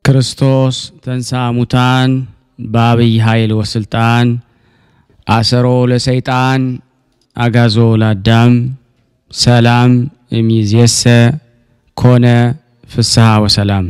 ክርስቶስ ተንሥአ እሙታን በአብይ ኃይል ወስልጣን አሰሮ ለሰይጣን አጋዞ ለአዳም ሰላም እሚዜሰ ኮነ ፍስሐ ወሰላም።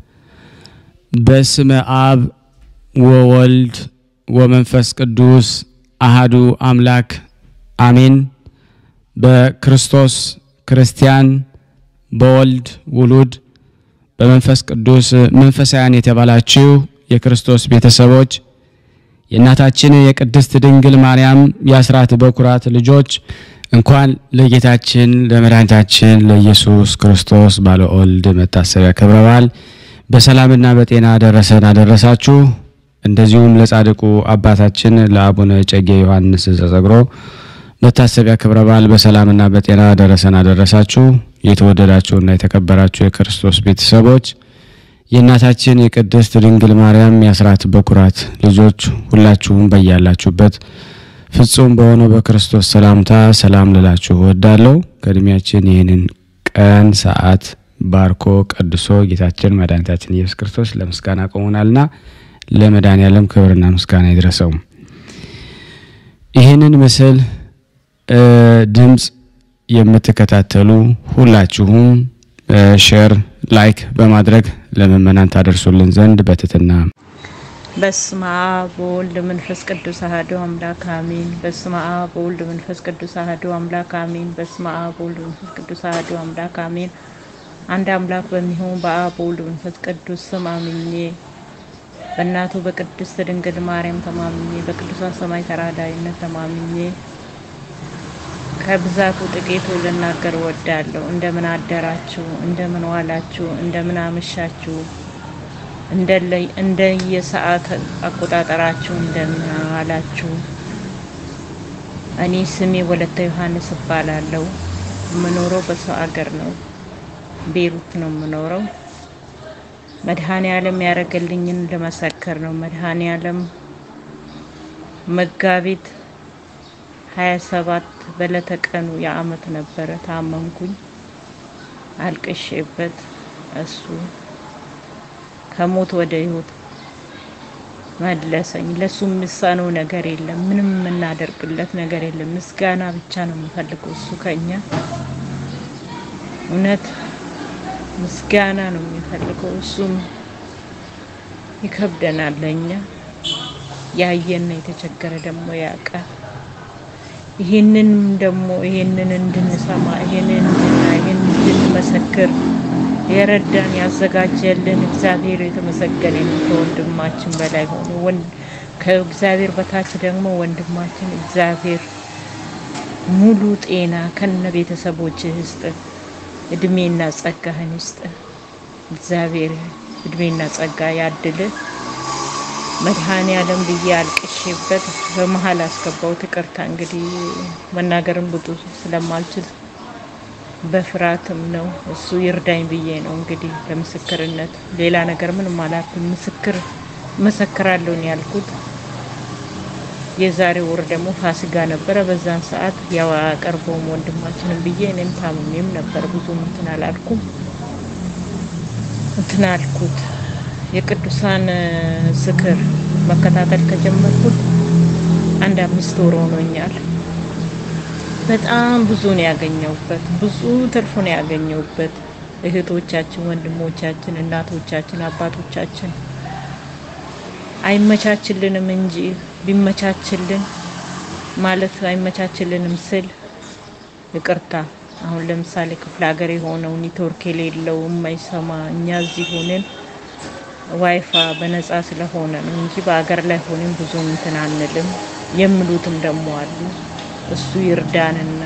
በስመ አብ ወወልድ ወመንፈስ ቅዱስ አሃዱ አምላክ አሜን። በክርስቶስ ክርስቲያን በወልድ ውሉድ በመንፈስ ቅዱስ መንፈሳውያን የተባላችሁ የክርስቶስ ቤተሰቦች የእናታችን የቅድስት ድንግል ማርያም የአስራት በኩራት ልጆች እንኳን ለጌታችን ለመድኃኒታችን ለኢየሱስ ክርስቶስ ባለ ወልድ መታሰቢያ ክብረ በዓል በሰላምና በጤና ደረሰን አደረሳችሁ። እንደዚሁም ለጻድቁ አባታችን ለአቡነ እጨጌ ዮሐንስ ዘጸግሮ መታሰቢያ ክብረ በዓል በሰላምና በጤና ደረሰን አደረሳችሁ። የተወደዳችሁና የተከበራችሁ የክርስቶስ ቤተሰቦች የእናታችን የቅድስት ድንግል ማርያም የአስራት በኩራት ልጆች ሁላችሁም በያላችሁበት ፍጹም በሆነው በክርስቶስ ሰላምታ ሰላም ልላችሁ እወዳለሁ። ከእድሜያችን ይህንን ቀን ሰዓት ባርኮ ቀድሶ ጌታችን መድኃኒታችን ኢየሱስ ክርስቶስ ለምስጋና ቆሞናልና ለመድኃኔዓለም ክብርና ምስጋና ይድረሰው። ይህንን ምስል ድምፅ የምትከታተሉ ሁላችሁም ሼር፣ ላይክ በማድረግ ለምእመናን ታደርሱልን ዘንድ በትትና በስመ አብ ወወልድ መንፈስ ቅዱስ አሐዱ አምላክ አሜን። በስመ አብ ወወልድ መንፈስ ቅዱስ አሐዱ አምላክ አሜን። በስመ አብ ወወልድ መንፈስ ቅዱስ አሐዱ አምላክ አሜን። አንድ አምላክ በሚሆን በአብ ወወልድ መንፈስ ቅዱስ ስም አምኜ በእናቱ በቅድስት ድንግል ማርያም ተማምኜ በቅዱሳን ሰማይ ተራዳይነት ተማምኜ ከብዛቱ ጥቂቱ ልናገር ወዳለሁ። እንደምን አደራችሁ? እንደምን ዋላችሁ? እንደምን አመሻችሁ? እንደየሰዓት አቆጣጠራችሁ እንደምን ዋላችሁ? እኔ ስሜ ወለተ ዮሐንስ እባላለሁ። የምኖረው በሰው አገር ነው። ቤሩት ነው የምኖረው። መድኃኔ ዓለም ያደረገልኝን ልመሰክር ነው። መድኃኔ ዓለም መጋቢት ሀያ ሰባት በዕለተ ቀኑ የአመት ነበረ። ታመምኩኝ፣ አልቅሼበት እሱ ከሞት ወደ ህይወት መለሰኝ። ለሱ የሚሳነው ነገር የለም። ምንም የምናደርግለት ነገር የለም። ምስጋና ብቻ ነው የምፈልገው እሱ ከኛ እውነት ምስጋና ነው የሚፈልገው። እሱም ይከብደናል ለእኛ ያየና የተቸገረ ደግሞ ያውቃል። ይህንን ደግሞ ይህንን እንድንሰማ ይህንን እንድና ይህን እንድንመሰክር የረዳን ያዘጋጀልን እግዚአብሔር የተመሰገነ ነው። ከወንድማችን በላይ ሆኖ ከእግዚአብሔር በታች ደግሞ ወንድማችን እግዚአብሔር ሙሉ ጤና ከነ ቤተሰቦች ይስጥ፣ እድሜና ጸጋህን ይስጥ። እግዚአብሔር እድሜና ጸጋ ያድል። መድኃኔ ዓለም ብዬ አልቅሼበት በመሀል አስገባሁት። ይቅርታ እንግዲህ መናገርም ብዙ ስለማልችል በፍርሃትም ነው። እሱ ይርዳኝ ብዬ ነው እንግዲህ ለምስክርነት ሌላ ነገር ምንም አላልኩም። ምስክር መሰክራለሁ ነው ያልኩት። የዛሬ ወር ደግሞ ፋሲካ ነበረ። በዛን ሰዓት ያው አቀርበውም ወንድማችንን ብዬ እኔም ታምሜም ነበር። ብዙም እንትን አላልኩም እንትን አልኩት። የቅዱሳን ዝክር መከታተል ከጀመርኩት አንድ አምስት ወር ሆኖኛል። በጣም ብዙ ነው ያገኘሁበት፣ ብዙ ትርፍ ነው ያገኘሁበት። እህቶቻችን፣ ወንድሞቻችን፣ እናቶቻችን፣ አባቶቻችን አይመቻችልንም እንጂ ቢመቻችልን ማለት አይመቻችልንም ስል ይቅርታ። አሁን ለምሳሌ ክፍለ ሀገር የሆነው ኔትወርክ የሌለው የማይሰማ እኛ እዚህ ሆነን ዋይፋ በነጻ ስለሆነ ነው እንጂ በአገር ላይ ሆነን ብዙ እንትን አንልም። የሚሉትም ደግሞ አሉ። እሱ ይርዳንና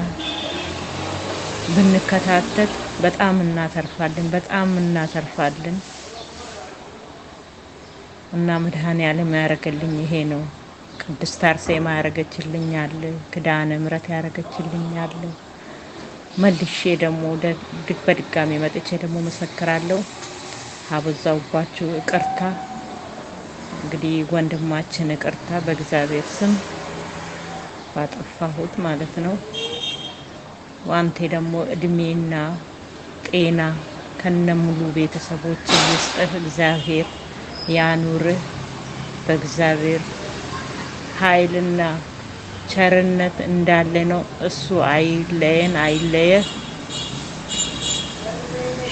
ብንከታተል በጣም እናተርፋለን፣ በጣም እናተርፋለን። እና መድኃኔ ዓለም ያደረገልኝ ይሄ ነው። ቅድስት አርሴማ ያደረገችልኝ አለ፣ ክዳነ ምሕረት ያደረገችልኝ አለ። መልሼ ደግሞ በድጋሚ መጥቼ ደግሞ መሰክራለሁ። አበዛውባችሁ ይቅርታ። እንግዲህ ወንድማችን ይቅርታ በእግዚአብሔር ስም ባጠፋሁት ማለት ነው። ዋንቴ ደግሞ እድሜና ጤና ከነሙሉ ቤተሰቦች ይስጥህ። እግዚአብሔር ያኑርህ። በእግዚአብሔር ኃይልና ቸርነት እንዳለ ነው። እሱ አይለየን፣ አይለየህ። እሺ፣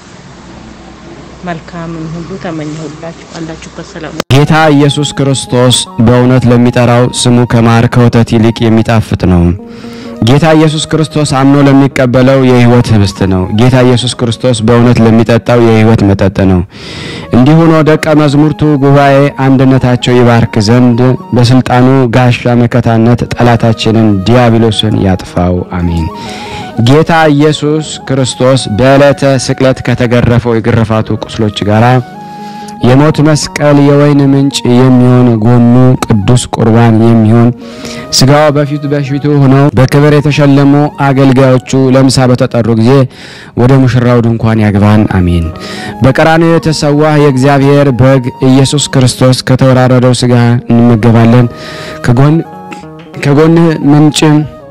መልካምን ሁሉ ተመኘሁላችሁ። አላችሁበት ሰላም ጌታ ኢየሱስ ክርስቶስ በእውነት ለሚጠራው ስሙ ከማር ከወተት ይልቅ የሚጣፍጥ ነው። ጌታ ኢየሱስ ክርስቶስ አምኖ ለሚቀበለው የሕይወት ህብስት ነው። ጌታ ኢየሱስ ክርስቶስ በእውነት ለሚጠጣው የሕይወት መጠጥ ነው። እንዲሁ ሆኖ ደቀ መዛሙርቱ ጉባኤ አንድነታቸው ይባርክ ዘንድ በስልጣኑ ጋሻ መከታነት ጠላታችንን ዲያብሎስን ያጥፋው፣ አሜን። ጌታ ኢየሱስ ክርስቶስ በዕለተ ስቅለት ከተገረፈው የግርፋቱ ቁስሎች ጋራ የሞት መስቀል የወይን ምንጭ የሚሆን ጎኑ ቅዱስ ቁርባን የሚሆን ስጋው በፊቱ በፊቱ ሆነው በክብር የተሸለሙ አገልጋዮቹ ለምሳ በተጠሩ ጊዜ ወደ ሙሽራው ድንኳን ያግባን፣ አሜን። በቀራንዮ የተሰዋ የእግዚአብሔር በግ ኢየሱስ ክርስቶስ ከተወራረደው ስጋ እንመገባለን። ከጎን ከጎንህ ምንጭ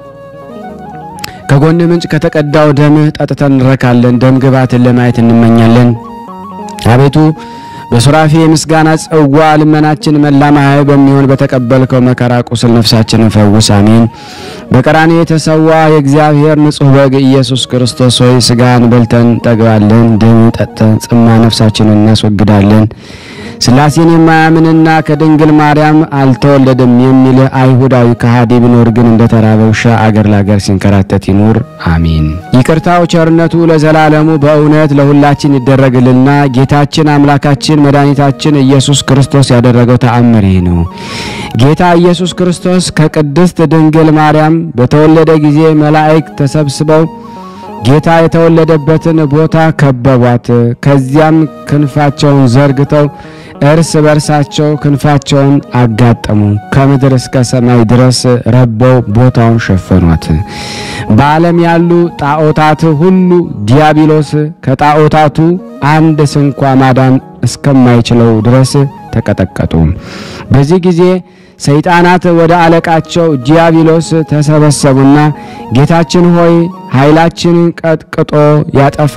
ከጎንህ ምንጭ ከተቀዳው ደምህ ጠጥተን እንረካለን። ደም ግባትን ለማየት እንመኛለን። አቤቱ በሱራፌ የምስጋና ጽዋ ልመናችን መላ ማህያዊ በሚሆን በተቀበልከው መከራ ቁስል ነፍሳችንን ፈውስ፣ አሜን። በቀራንዮ የተሰዋ የእግዚአብሔር ንጹሕ በግ ኢየሱስ ክርስቶስ ሆይ ስጋን በልተን ጠግባለን፣ ደም ጠጥተን ጽማ ነፍሳችንን እናስወግዳለን። ሥላሴን የማያምንና ከድንግል ማርያም አልተወለደም የሚል አይሁዳዊ ከሃዲ ቢኖር ግን እንደ ተራበ ውሻ አገር ለአገር ሲንከራተት ይኑር፣ አሜን። ይቅርታው ቸርነቱ ለዘላለሙ በእውነት ለሁላችን ይደረግልና ጌታችን አምላካችን መድኃኒታችን ኢየሱስ ክርስቶስ ያደረገው ተአምር ይህ ነው። ጌታ ኢየሱስ ክርስቶስ ከቅድስት ድንግል ማርያም በተወለደ ጊዜ መላእክት ተሰብስበው ጌታ የተወለደበትን ቦታ ከበቧት። ከዚያም ክንፋቸውን ዘርግተው እርስ በርሳቸው ክንፋቸውን አጋጠሙ። ከምድር እስከ ሰማይ ድረስ ረበው ቦታውን ሸፈኗት። በዓለም ያሉ ጣዖታት ሁሉ ዲያብሎስ ከጣዖታቱ አንድ ስንኳ ማዳን እስከማይችለው ድረስ ተቀጠቀጡ። በዚህ ጊዜ ሰይጣናት ወደ አለቃቸው ዲያብሎስ ተሰበሰቡና ጌታችን ሆይ ኃይላችንን ቀጥቅጦ ያጠፋ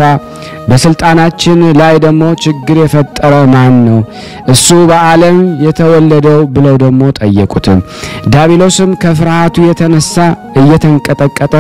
በስልጣናችን ላይ ደግሞ ችግር የፈጠረ ማን ነው? እሱ በዓለም የተወለደው ብለው ደግሞ ጠየቁት። ዲያብሎስም ከፍርሃቱ የተነሳ እየተንቀጠቀጠ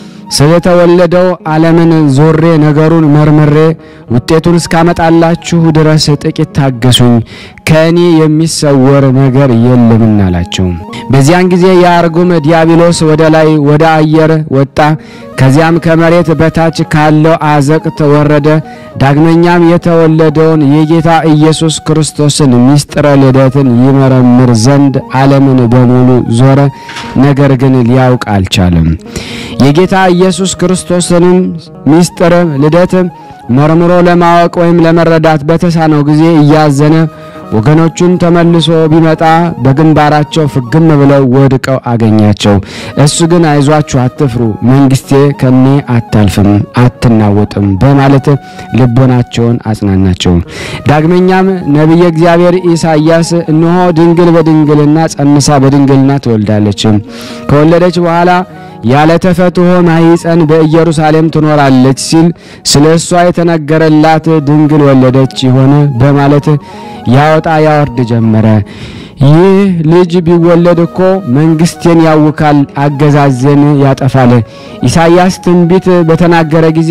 ስለተወለደው ዓለምን ዞሬ ነገሩን መርምሬ ውጤቱን እስካመጣላችሁ ድረስ ጥቂት ታገሱኝ፣ ከእኔ የሚሰወር ነገር የለምና አላቸው። በዚያን ጊዜ የአርጉም ዲያብሎስ ወደ ላይ ወደ አየር ወጣ። ከዚያም ከመሬት በታች ካለው አዘቅት ወረደ። ዳግመኛም የተወለደውን የጌታ ኢየሱስ ክርስቶስን ምስጢረ ልደትን ይመረምር ዘንድ ዓለምን በሙሉ ዞረ። ነገር ግን ሊያውቅ አልቻለም። የጌታ ኢየሱስ ክርስቶስንም ምስጢረ ልደት መርምሮ ለማወቅ ወይም ለመረዳት በተሳነው ጊዜ እያዘነ ወገኖቹን ተመልሶ ቢመጣ በግንባራቸው ፍግም ብለው ወድቀው አገኛቸው። እሱ ግን አይዟችሁ፣ አትፍሩ፣ መንግስቴ ከኔ አታልፍም፣ አትናወጥም በማለት ልቦናቸውን አጽናናቸው። ዳግመኛም ነቢየ እግዚአብሔር ኢሳይያስ እነሆ ድንግል በድንግልና ጸንሳ በድንግልና ትወልዳለች፣ ከወለደች በኋላ ያለ ተፈትሖ ማኅፀን በኢየሩሳሌም ትኖራለች ሲል ስለ እሷ የተነገረላት ድንግል ወለደች ይሆን በማለት ያወጣ ያወርድ ጀመረ። ይህ ልጅ ቢወለድ እኮ መንግስቴን ያውካል፣ አገዛዜን ያጠፋል። ኢሳይያስ ትንቢት በተናገረ ጊዜ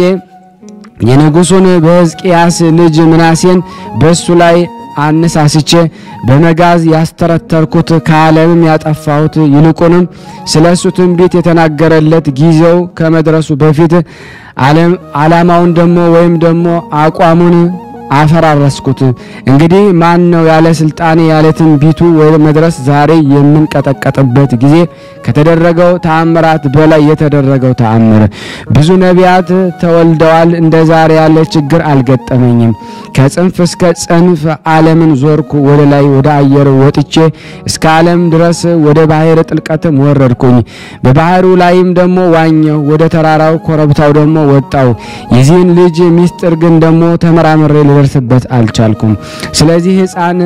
የንጉሡን በሕዝቅያስ ልጅ ምናሴን በእሱ ላይ አነሳስቼ በመጋዝ ያስተረተርኩት ከዓለምም ያጠፋሁት ይልቁንም ስለ እሱ ትንቢት የተናገረለት ጊዜው ከመድረሱ በፊት ዓላማውን ደግሞ ወይም ደግሞ አቋሙን አፈራረስኩት። እንግዲህ ማን ነው ያለ ስልጣኔ ያለ ትንቢቱ ወደ መድረስ ዛሬ የምንቀጠቀጥበት ጊዜ ከተደረገው ተአምራት በላይ የተደረገው ተአምር። ብዙ ነቢያት ተወልደዋል። እንደ ዛሬ ያለ ችግር አልገጠመኝም። ከጽንፍ እስከ ጽንፍ ዓለምን ዞርኩ። ወደ ላይ ወደ አየር ወጥቼ እስከ ዓለም ድረስ ወደ ባህር ጥልቀትም ወረድኩኝ። በባህሩ ላይም ደግሞ ዋኘው። ወደ ተራራው ኮረብታው ደግሞ ወጣው። የዚህን ልጅ ሚስጥር ግን ደግሞ ተመራምሬ ልደርስበት አልቻልኩም። ስለዚህ ሕፃን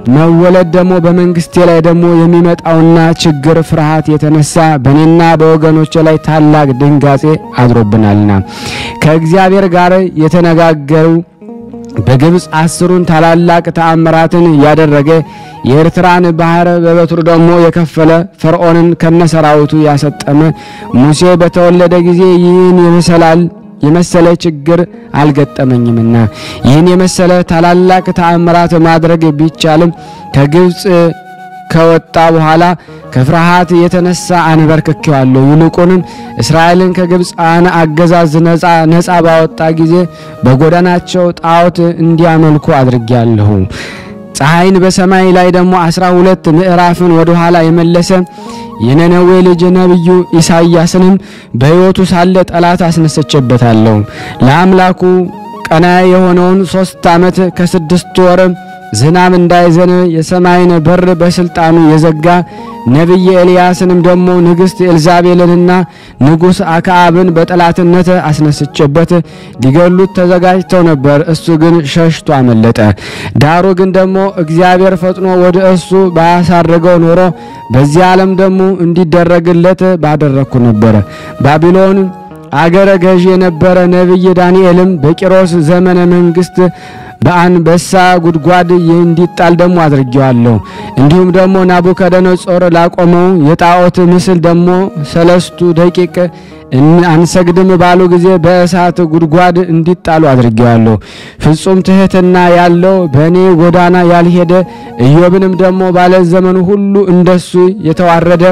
መወለድ ደግሞ በመንግስቴ ላይ ደግሞ የሚመጣውና ችግር ፍርሃት የተነሳ በእኔና በወገኖች ላይ ታላቅ ድንጋጼ አድሮብናልና ከእግዚአብሔር ጋር የተነጋገሩ በግብፅ አስሩን ታላላቅ ተአምራትን ያደረገ የኤርትራን ባህር በበትሩ ደግሞ የከፈለ ፈርዖንን ከነሰራዊቱ ያሰጠመ ሙሴ በተወለደ ጊዜ ይህን የመሰላል የመሰለ ችግር አልገጠመኝምና ይህን የመሰለ ታላላቅ ተአምራት ማድረግ ቢቻልም ከግብፅ ከወጣ በኋላ ከፍርሃት የተነሳ አንበርክኬዋለሁ። ይልቁንም እስራኤልን ከግብፃን አገዛዝ ነፃ ነፃ ባወጣ ጊዜ በጎዳናቸው ጣዖት እንዲያመልኩ አድርጌያለሁ። ፀሐይን በሰማይ ላይ ደግሞ አስራ ሁለት ምዕራፍን ወደ ኋላ የመለሰ የነነዌ ልጅ ነቢዩ ኢሳይያስንም በሕይወቱ ሳለ ጠላት አስነሰችበታለሁ። ለአምላኩ ቀና የሆነውን ሶስት ዓመት ከስድስት ወር ዝናብ እንዳይዘን የሰማይን በር በስልጣኑ የዘጋ ነቢይ ኤልያስንም ደግሞ ንግሥት ኤልዛቤልንና ንጉሥ አክዓብን በጠላትነት አስነስቼበት ሊገሉት ተዘጋጅተው ነበር። እሱ ግን ሸሽቶ አመለጠ። ዳሩ ግን ደግሞ እግዚአብሔር ፈጥኖ ወደ እሱ ባያሳርገው ኖሮ በዚህ ዓለም ደግሞ እንዲደረግለት ባደረግኩ ነበረ። ባቢሎን አገረ ገዥ የነበረ ነቢይ ዳንኤልም በቂሮስ ዘመነ መንግስት በአንበሳ ጉድጓድ እንዲጣል ደግሞ አድርጌዋለሁ። እንዲሁም ደግሞ ናቡከደነጾር ላቆመው የጣዖት ምስል ደግሞ ሰለስቱ ደቂቅ አንሰግድም ባሉ ጊዜ በእሳት ጉድጓድ እንዲጣሉ አድርጌዋለሁ። ፍጹም ትሕትና ያለው በእኔ ጎዳና ያልሄደ ኢዮብንም ደግሞ ባለ ዘመኑ ሁሉ እንደሱ የተዋረደ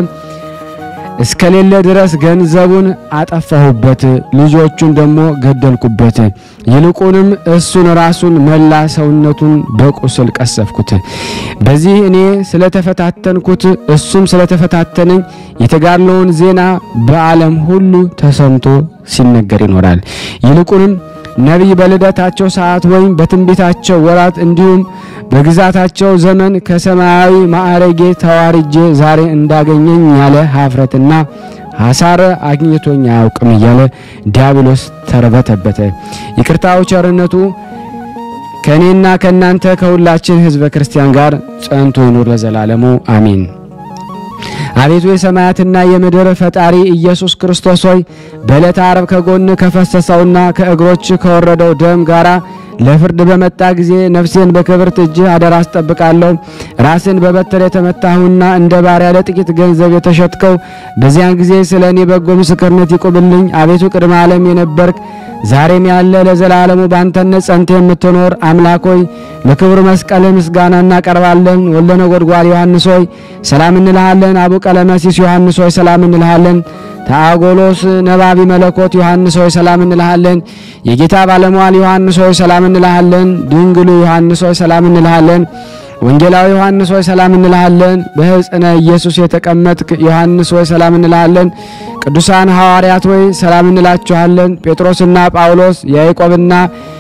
እስከሌለ ድረስ ገንዘቡን አጠፋሁበት፣ ልጆቹን ደግሞ ገደልኩበት። ይልቁንም እሱን ራሱን መላ ሰውነቱን በቁስል ቀሰፍኩት። በዚህ እኔ ስለተፈታተንኩት እሱም ስለተፈታተነኝ የተጋድሎውን ዜና በዓለም ሁሉ ተሰምቶ ሲነገር ይኖራል። ይልቁንም ነቢይ በልደታቸው ሰዓት ወይም በትንቢታቸው ወራት እንዲሁም በግዛታቸው ዘመን ከሰማያዊ ማዕረጌ ተዋርጄ ዛሬ እንዳገኘኝ ያለ ሀፍረትና ሐሳር አግኝቶኝ አያውቅም እያለ ዲያብሎስ ተርበተበተ። ይቅርታው ቸርነቱ ከእኔና ከእናንተ ከሁላችን ሕዝበ ክርስቲያን ጋር ጸንቶ ይኑር ለዘላለሙ አሚን። አቤቱ የሰማያትና የምድር ፈጣሪ ኢየሱስ ክርስቶስ ሆይ በዕለተ ዓርብ ከጎን ከፈሰሰውና ከእግሮች ከወረደው ደም ጋራ ለፍርድ በመጣ ጊዜ ነፍሴን በክብርት እጅህ አደራ አስጠብቃለሁ። ራስን በበትር የተመታሁና እንደ ባሪያ ለጥቂት ገንዘብ የተሸጥከው በዚያን ጊዜ ስለ እኔ በጎ ምስክርነት ይቁምልኝ። አቤቱ ቅድመ ዓለም የነበርክ ዛሬም ያለ ለዘላለሙ ባንተነት ጸንተ የምትኖር አምላክ ሆይ ለክብር መስቀል ምስጋና እናቀርባለን። ወልደ ነጎድጓድ ዮሐንስ ሆይ ሰላም እንልሃለን። አቡ ቀለመሲስ ዮሐንስ ሆይ ሰላም እንልሃለን። ታጎሎስ ነባቢ መለኮት ዮሐንስ ሆይ ሰላም እንልሃለን። የጌታ ባለሟል ዮሐንስ ሆይ ሰላም እንልሃለን። ድንግሉ ዮሐንስ ሆይ ሰላም እንልሃለን። ወንጌላዊ ዮሐንስ ሆይ ሰላም እንልሃለን። በሕፅነ ኢየሱስ የተቀመጥክ ዮሐንስ ሆይ ሰላም እንልሃለን። ቅዱሳን ሐዋርያት ሆይ ሰላም እንላችኋለን። ጴጥሮስና ጳውሎስ፣ ያዕቆብና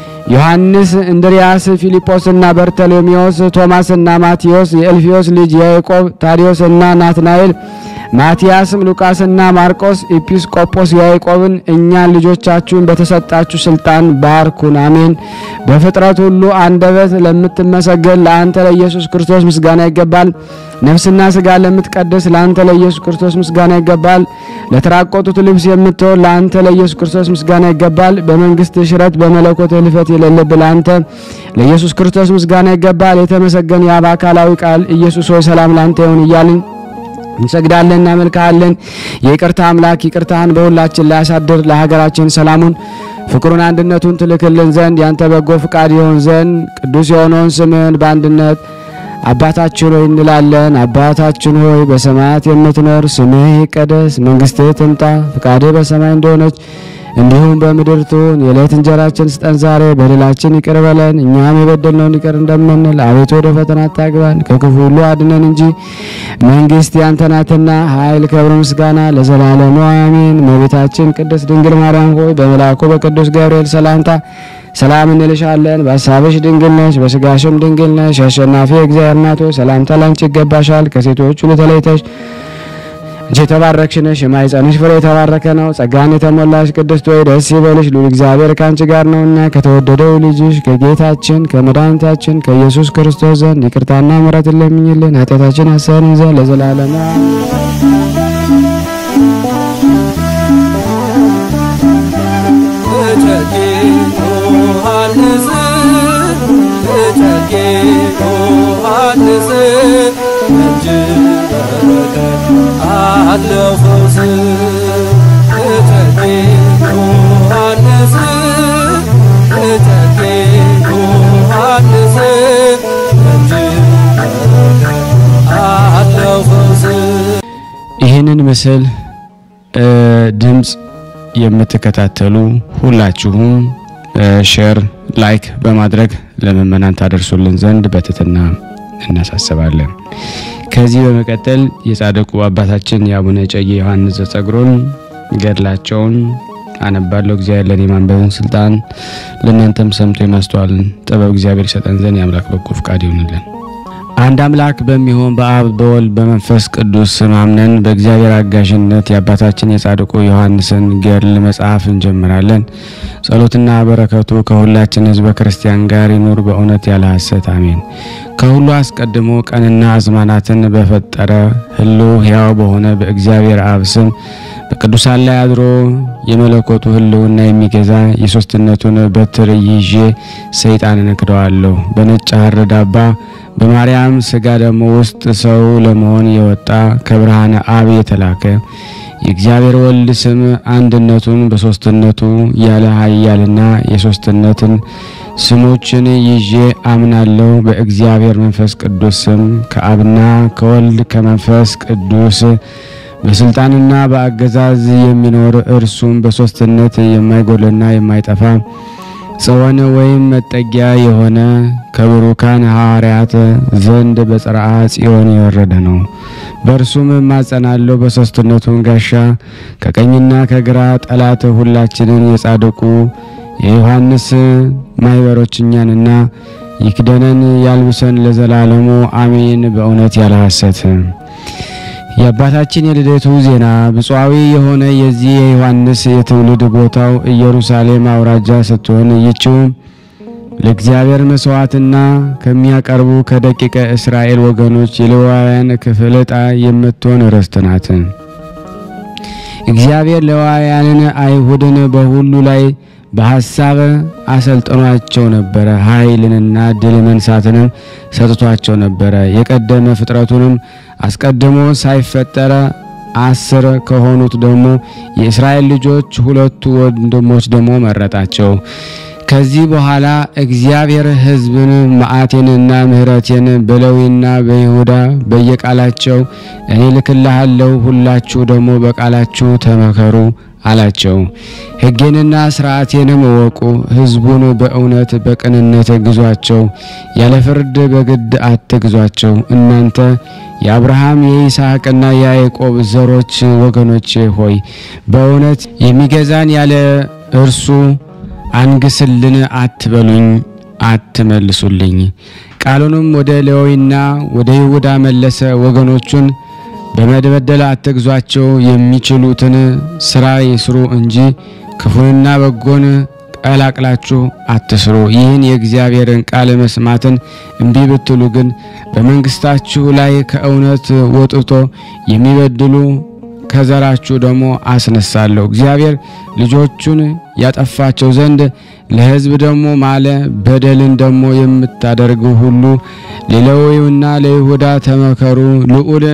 ዮሐንስ፣ እንድርያስ፣ ፊልጶስና በርተሎሜዎስ፣ ቶማስና ማቴዎስ፣ የእልፊዮስ ልጅ ያዕቆብ፣ ታዲዮስና ናትናኤል ማቲያስም ሉቃስና ማርቆስ ኤጲስቆጶስ ያዕቆብን እኛን ልጆቻችሁን በተሰጣችሁ ስልጣን ባርኩን፣ አሜን። በፍጥረት ሁሉ አንደበት ለምትመሰገን ለአንተ ለኢየሱስ ክርስቶስ ምስጋና ይገባል። ነፍስና ስጋ ለምትቀድስ ለአንተ ለኢየሱስ ክርስቶስ ምስጋና ይገባል። ለተራቆጡት ልብስ የምትሆን ለአንተ ለኢየሱስ ክርስቶስ ምስጋና ይገባል። በመንግስት ሽረት በመለኮት ህልፈት የሌለብህ ለአንተ ለኢየሱስ ክርስቶስ ምስጋና ይገባል። የተመሰገን የአብ አካላዊ ቃል ኢየሱስ ሆይ ሰላም ለአንተ ይሁን እያልን እንሰግዳለን፣ እናመልክሃለን። የይቅርታ አምላክ ይቅርታህን በሁላችን ላይ አሳድር። ለሀገራችን ሰላሙን፣ ፍቅሩን፣ አንድነቱን ትልክልን ዘንድ ያንተ በጎ ፍቃድ ይሆን ዘንድ ቅዱስ የሆነውን ስምህን በአንድነት አባታችን ሆይ እንላለን። አባታችን ሆይ በሰማያት የምትኖር ስምህ ይቀደስ፣ መንግስትህ ትምጣ፣ ፍቃድህ በሰማይ እንደሆነች እንዲሁም በምድር ትሁን። የዕለት እንጀራችን ስጠን ዛሬ፣ በደላችን ይቅር በለን እኛም የበደልነውን ይቅር እንደምንል፣ አቤቱ ወደ ፈተና አታግባን ከክፉ ሁሉ አድነን እንጂ መንግስት ያንተ ናትና ኃይል፣ ክብር፣ ምስጋና ለዘላለሙ አሜን። እመቤታችን ቅድስት ድንግል ማርያም ሆይ በመልአኩ በቅዱስ ገብርኤል ሰላምታ ሰላም እንልሻለን። በሀሳብሽ ድንግል ነሽ፣ በስጋሽም ድንግል ነሽ። አሸናፊ እግዚአብሔር እናት ሆይ ሰላምታ ላንቺ ይገባሻል። ከሴቶች ሁሉ ተለይተሽ አንቺ የተባረክሽ ነሽ፣ የማኅፀንሽ ፍሬ የተባረከ ነው። ጸጋን የተሞላሽ ቅድስት ሆይ ደስ ይበልሽ፣ ልዑል እግዚአብሔር ከአንቺ ጋር ነውና ከተወደደው ልጅሽ ከጌታችን ከመድኃኒታችን ከኢየሱስ ክርስቶስ ዘንድ ይቅርታና ምሕረትን ለምኝልን ኃጢአታችን ያሰርን ዘንድ ለዘላለሙ እጨጌ ዮሐንስ እጨጌ ዮሐንስ እጅ በረከት አለው ፈውስ እጨጌ ዮሐንስ እጨጌ ዮሐንስ እጅ በረከት አለው ፈውስ ይህንን ምስል እ ድምፅ የምትከታተሉ ሁላችሁም እ ሼር ላይክ በማድረግ ለምእመናን ታደርሱልን ዘንድ በትህትና እናሳስባለን። ከዚህ በመቀጠል የጻድቁ አባታችን የአቡነ እጨጌ ዮሐንስ ዘጸግሮን ገድላቸውን አነባለሁ። እግዚአብሔር ለእኔ ማንበብን ስልጣን ለእናንተም ሰምቶ የማስተዋልን ጥበብ እግዚአብሔር ይሰጠን ዘንድ የአምላክ በጎ ፍቃድ ይሆንልን። አንድ አምላክ በሚሆን በአብ በወልድ በመንፈስ ቅዱስ ስም አምነን በእግዚአብሔር አጋዥነት የአባታችን የጻድቁ ዮሐንስን ገድል መጽሐፍ እንጀምራለን። ጸሎትና በረከቱ ከሁላችን ሕዝበ ክርስቲያን ጋር ይኑር በእውነት ያለ ሐሰት አሜን። ከሁሉ አስቀድሞ ቀንና አዝማናትን በፈጠረ ሕልው ሕያው በሆነ በእግዚአብሔር አብ ስም በቅዱሳን ላይ አድሮ የመለኮቱ ሕልውና የሚገዛ የሦስትነቱን በትር ይዤ ሰይጣንን እክደዋለሁ። በነጭ ሐር ዳባ በማርያም ሥጋ ደግሞ ውስጥ ሰው ለመሆን የወጣ ከብርሃነ አብ የተላከ የእግዚአብሔር ወልድ ስም አንድነቱን በሦስትነቱ ያለ ኃያልና የሦስትነትን ስሞችን ይዤ አምናለሁ። በእግዚአብሔር መንፈስ ቅዱስ ስም ከአብና ከወልድ ከመንፈስ ቅዱስ በስልጣንና በአገዛዝ የሚኖር እርሱም በሦስትነት የማይጎልና የማይጠፋ ጽዮን ወይም መጠጊያ የሆነ ከብሩካን ሐዋርያት ዘንድ በጽርዓ ጽዮን የወረደ ነው። በእርሱም እማጸናለሁ በሦስትነቱን ጋሻ ከቀኝና ከግራ ጠላት ሁላችንን የጻድቁ የዮሐንስ ማኅበሮች እኛንና ይክደነን ያልብሰን ለዘላለሙ አሜን። በእውነት ያለ ሐሰት የአባታችን የልደቱ ዜና ብፁዓዊ የሆነ የዚህ የዮሐንስ የትውልድ ቦታው ኢየሩሳሌም አውራጃ ስትሆን ይህችውም ለእግዚአብሔር መስዋዕትና ከሚያቀርቡ ከደቂቀ እስራኤል ወገኖች የሌዋውያን ክፍል ዕጣ የምትሆን ርስት ናት። እግዚአብሔር ሌዋውያንን አይሁድን በሁሉ ላይ በሐሳብ አሰልጥኗቸው ነበረ። ኃይልንና ድል መንሳትንም ሰጥቷቸው ነበረ። የቀደመ ፍጥረቱንም አስቀድሞ ሳይፈጠረ አስር ከሆኑት ደግሞ የእስራኤል ልጆች ሁለቱ ወንድሞች ደግሞ መረጣቸው። ከዚህ በኋላ እግዚአብሔር ሕዝብን መዓቴንና ምሕረቴን በሌዊና በይሁዳ በየቃላቸው እኔ ልክልሃለሁ፣ ሁላችሁ ደግሞ በቃላችሁ ተመከሩ አላቸው። ሕጌንና ሥርዓቴንም እወቁ፣ ሕዝቡን በእውነት በቅንነት ግዟቸው፣ ያለ ፍርድ በግድ አትግዟቸው። እናንተ የአብርሃም የይስሐቅና የያዕቆብ ዘሮች ወገኖቼ ሆይ በእውነት የሚገዛን ያለ እርሱ አንግስልን አትበሉኝ፣ አትመልሱልኝ። ቃሉንም ወደ ሌዊና ወደ ይሁዳ መለሰ። ወገኖቹን በመበደል አትግዟቸው፣ የሚችሉትን ስራ ይስሩ እንጂ ክፉንና በጎን ቀላቅላችሁ አትስሩ። ይህን የእግዚአብሔርን ቃል መስማትን እምቢ ብትሉ ግን በመንግስታችሁ ላይ ከእውነት ወጥቶ የሚበድሉ ከዘራችሁ ደግሞ አስነሳለሁ። እግዚአብሔር ልጆቹን ያጠፋቸው ዘንድ ለሕዝብ ደግሞ ማለ። በደልን ደግሞ የምታደርጉ ሁሉ ለሌዊና ለይሁዳ ተመከሩ። ልዑል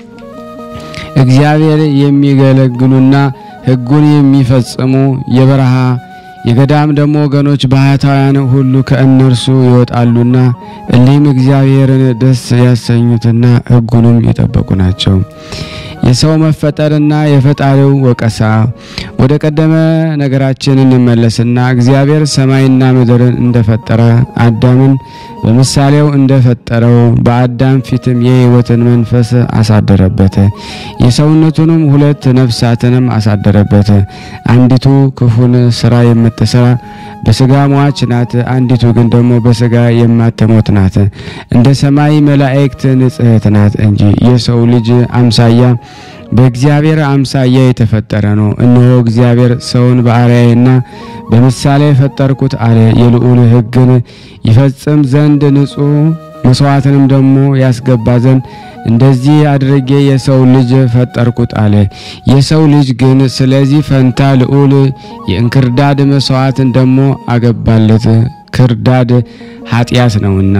እግዚአብሔር የሚገለግሉና ሕጉን የሚፈጽሙ የበረሃ የገዳም ደግሞ ወገኖች ባህታውያን ሁሉ ከእነርሱ ይወጣሉና እሊህም እግዚአብሔርን ደስ ያሰኙትና ሕጉንም የጠበቁ ናቸው። የሰው መፈጠርና የፈጣሪው ወቀሳ። ወደ ቀደመ ነገራችን እንመለስና እግዚአብሔር ሰማይና ምድርን እንደፈጠረ አዳምን በምሳሌው እንደፈጠረው በአዳም ፊትም የሕይወትን መንፈስ አሳደረበት። የሰውነቱንም ሁለት ነፍሳትንም አሳደረበት። አንዲቱ ክፉን ስራ የምትሰራ በስጋ ሟች ናት፣ አንዲቱ ግን ደግሞ በስጋ የማትሞት ናት። እንደ ሰማይ መላእክት ንጽሕት ናት እንጂ የሰው ልጅ አምሳያ በእግዚአብሔር አምሳያ የተፈጠረ ነው። እነሆ እግዚአብሔር ሰውን በአርአያዬና በምሳሌ የፈጠርኩት አለ። የልዑል ሕግን ይፈጽም ዘንድ ንጹሕ መስዋዕትንም ደግሞ ያስገባ ዘንድ እንደዚህ አድርጌ የሰው ልጅ ፈጠርኩት አለ። የሰው ልጅ ግን ስለዚህ ፈንታ ልዑል የእንክርዳድ መስዋዕትን ደግሞ አገባለት። ክርዳድ ኃጢአት ነውና።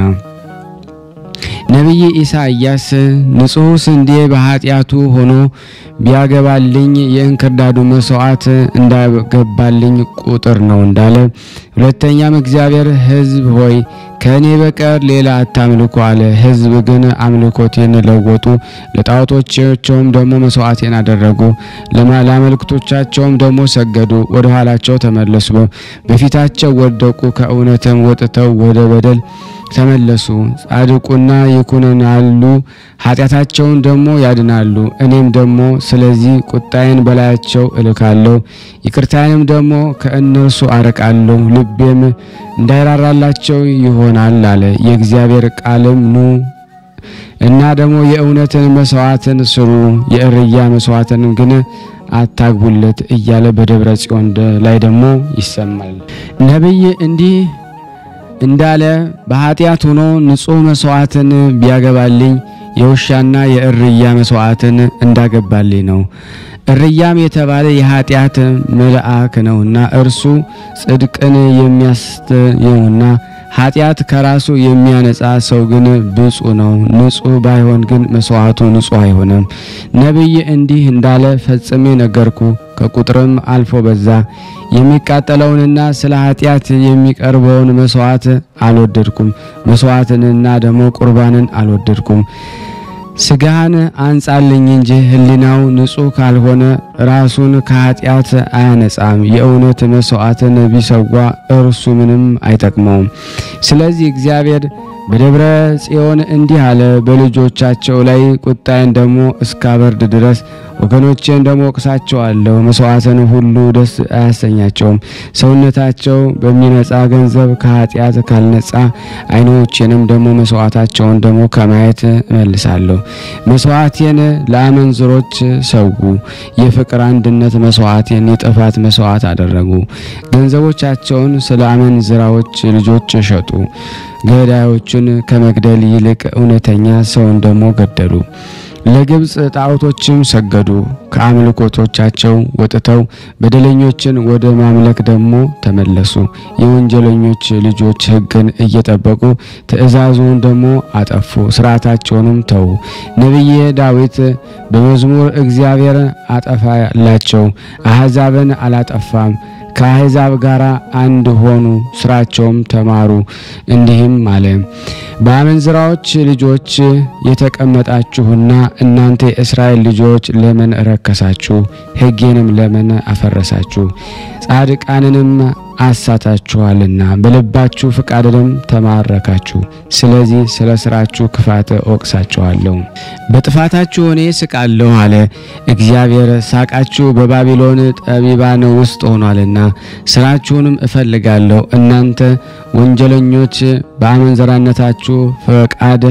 ነቢይ ኢሳይያስ ንጹሕ ስንዴ በኃጢአቱ ሆኖ ቢያገባልኝ የእንክርዳዱ መስዋዕት እንዳገባልኝ ቁጥር ነው እንዳለ፣ ሁለተኛም እግዚአብሔር ሕዝብ ሆይ ከእኔ በቀር ሌላ አታምልኩ አለ። ሕዝብ ግን አምልኮቴን ለወጡ፣ ለጣዖቶቻቸውም ደግሞ መስዋዕቴን አደረጉ፣ ለአማልክቶቻቸውም ደግሞ ሰገዱ፣ ወደ ኋላቸው ተመለሱ፣ በፊታቸው ወደቁ፣ ከእውነትም ወጥተው ወደ በደል ተመለሱ። ጻድቁና ይኩነናሉ፣ ኃጢአታቸውን ደግሞ ያድናሉ። እኔም ደግሞ ስለዚህ ቁጣዬን በላያቸው እልካለሁ፣ ይቅርታዬንም ደግሞ ከእነርሱ አርቃለሁ፣ ልቤም እንዳይራራላቸው ይሆናል አለ። የእግዚአብሔር ቃልም ኑ እና ደግሞ የእውነትን መስዋዕትን ስሩ፣ የእርያ መስዋዕትን ግን አታግቡለት እያለ በደብረ ጽዮን ላይ ደግሞ ይሰማል። ነቢይ እንዲህ እንዳለ በኃጢአት ሆኖ ንጹሕ መስዋዕትን ቢያገባልኝ የውሻና የእርያ መስዋዕትን እንዳገባልኝ ነው። እርያም የተባለ የኃጢአት መልአክ ነውና እርሱ ጽድቅን የሚያስተየውና ኃጢአት ከራሱ የሚያነጻ ሰው ግን ብፁዕ ነው። ንጹሕ ባይሆን ግን መስዋዕቱ ንጹሕ አይሆንም። ነቢይ እንዲህ እንዳለ ፈጽሜ ነገርኩ፣ ከቁጥርም አልፎ በዛ። የሚቃጠለውንና ስለ ኃጢአት የሚቀርበውን መስዋዕት አልወደድኩም፣ መስዋዕትንና ደግሞ ቁርባንን አልወደድኩም። ስጋህን አንጻልኝ እንጂ ሕሊናው ንጹሕ ካልሆነ ራሱን ከኃጢአት አያነጻም። የእውነት መስዋዕትን ቢሰዋ እርሱ ምንም አይጠቅመውም። ስለዚህ እግዚአብሔር በደብረ ጽዮን እንዲህ አለ፣ በልጆቻቸው ላይ ቁጣዬን ደግሞ እስካበርድ ድረስ ወገኖቼን ደግሞ ወቅሳቸዋለሁ። መስዋዕትን ሁሉ ደስ አያሰኛቸውም። ሰውነታቸው በሚነጻ ገንዘብ ከኃጢአት ካልነጻ ዓይኖቼንም ደግሞ መስዋዕታቸውን ደግሞ ከማየት እመልሳለሁ። መስዋዕቴን ለአመንዝሮች ሰዉ፣ የፍቅር አንድነት መስዋዕቴን የጥፋት መስዋዕት አደረጉ። ገንዘቦቻቸውን ስለ አመንዝራዎች ልጆች ሸጡ። ገዳዮችን ከመግደል ይልቅ እውነተኛ ሰውን ደግሞ ገደሉ። ለግብፅ ጣዖቶችም ሰገዱ። ከአምልኮቶቻቸው ወጥተው በደለኞችን ወደ ማምለክ ደግሞ ተመለሱ። የወንጀለኞች ልጆች ሕግን እየጠበቁ ትእዛዙን ደግሞ አጠፉ፣ ስርዓታቸውንም ተዉ። ነቢየ ዳዊት በመዝሙር እግዚአብሔር አጠፋላቸው፣ አሕዛብን አላጠፋም ከአሕዛብ ጋር አንድ ሆኑ፣ ስራቸውም ተማሩ። እንዲህም አለ በአመንዝራዎች ልጆች የተቀመጣችሁና እናንተ የእስራኤል ልጆች ለምን ረከሳችሁ? ሕጌንም ለምን አፈረሳችሁ? ጻድቃንንም አሳታችኋልና በልባችሁ ፍቃድንም ተማረካችሁ። ስለዚህ ስለ ስራችሁ ክፋት እወቅሳችኋለሁ፣ በጥፋታችሁ እኔ ስቃለሁ አለ እግዚአብሔር። ሳቃችሁ በባቢሎን ጠቢባን ውስጥ ሆኗልና ስራችሁንም እፈልጋለሁ። እናንተ ወንጀለኞች በአመንዘራነታችሁ ፈቃድ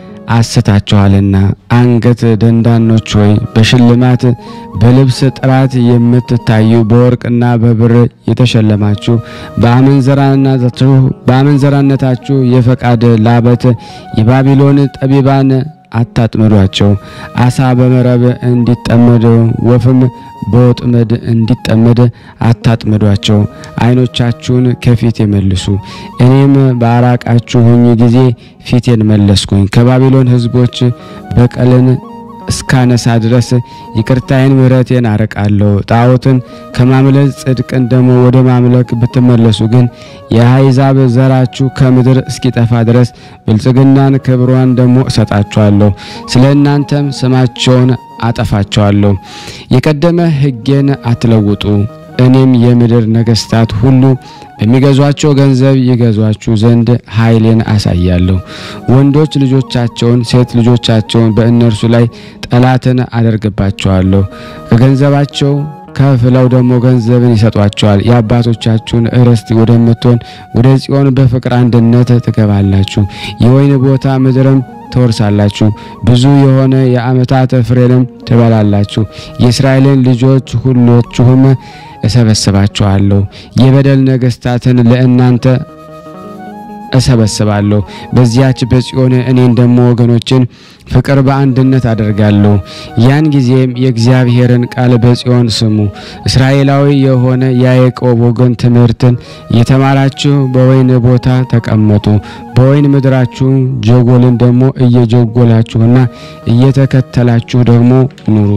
አስታችኋልና አንገት ደንዳኖች ሆይ በሽልማት በልብስ ጥራት የምትታዩ በወርቅና በብር የተሸለማችሁ በአመንዘራነታችሁ በአመንዘራነታችሁ የፈቃድ ላበት የባቢሎን ጠቢባን አታጥምዷቸው። አሳ በመረብ እንዲጠመድ ወፍም በወጥመድ እንዲጠመድ አታጥምዷቸው። ዓይኖቻችሁን ከፊት የመልሱ፣ እኔም ባራቃችሁኝ ጊዜ ፊቴን መለስኩኝ። ከባቢሎን ሕዝቦች በቀልን እስካነሳ ድረስ ይቅርታዬን ምሕረቴን አርቃለሁ። ጣዖትን ከማምለክ ጽድቅን ደግሞ ወደ ማምለክ ብትመለሱ ግን የአሕዛብ ዘራችሁ ከምድር እስኪጠፋ ድረስ ብልጽግናን ክብሯን ደግሞ እሰጣችኋለሁ። ስለ እናንተም ስማቸውን አጠፋቸዋለሁ። የቀደመ ሕጌን አትለውጡ። እኔም የምድር ነገሥታት ሁሉ በሚገዟቸው ገንዘብ ይገዟችሁ ዘንድ ኃይሌን አሳያለሁ። ወንዶች ልጆቻቸውን፣ ሴት ልጆቻቸውን በእነርሱ ላይ ጠላትን አደርግባቸዋለሁ። ከገንዘባቸው ከፍለው ደግሞ ገንዘብን ይሰጧቸዋል። የአባቶቻችሁን ርስት ወደምትሆን ወደ ጽዮን በፍቅር አንድነት ትገባላችሁ። የወይን ቦታ ምድርም ትወርሳላችሁ፣ ብዙ የሆነ የዓመታት ፍሬንም ትበላላችሁ። የእስራኤልን ልጆች ሁላችሁም እሰበስባችኋለሁ፣ የበደል ነገሥታትን ለእናንተ እሰበስባለሁ። በዚያች በጽዮን እኔን ደግሞ ወገኖችን ፍቅር በአንድነት አደርጋለሁ። ያን ጊዜም የእግዚአብሔርን ቃል በጽዮን ስሙ። እስራኤላዊ የሆነ የያዕቆብ ወገን ትምህርትን እየተማራችሁ በወይን ቦታ ተቀመጡ። በወይን ምድራችሁ ጀጎልን ደግሞ እየጀጎላችሁና እየተከተላችሁ ደግሞ ኑሩ።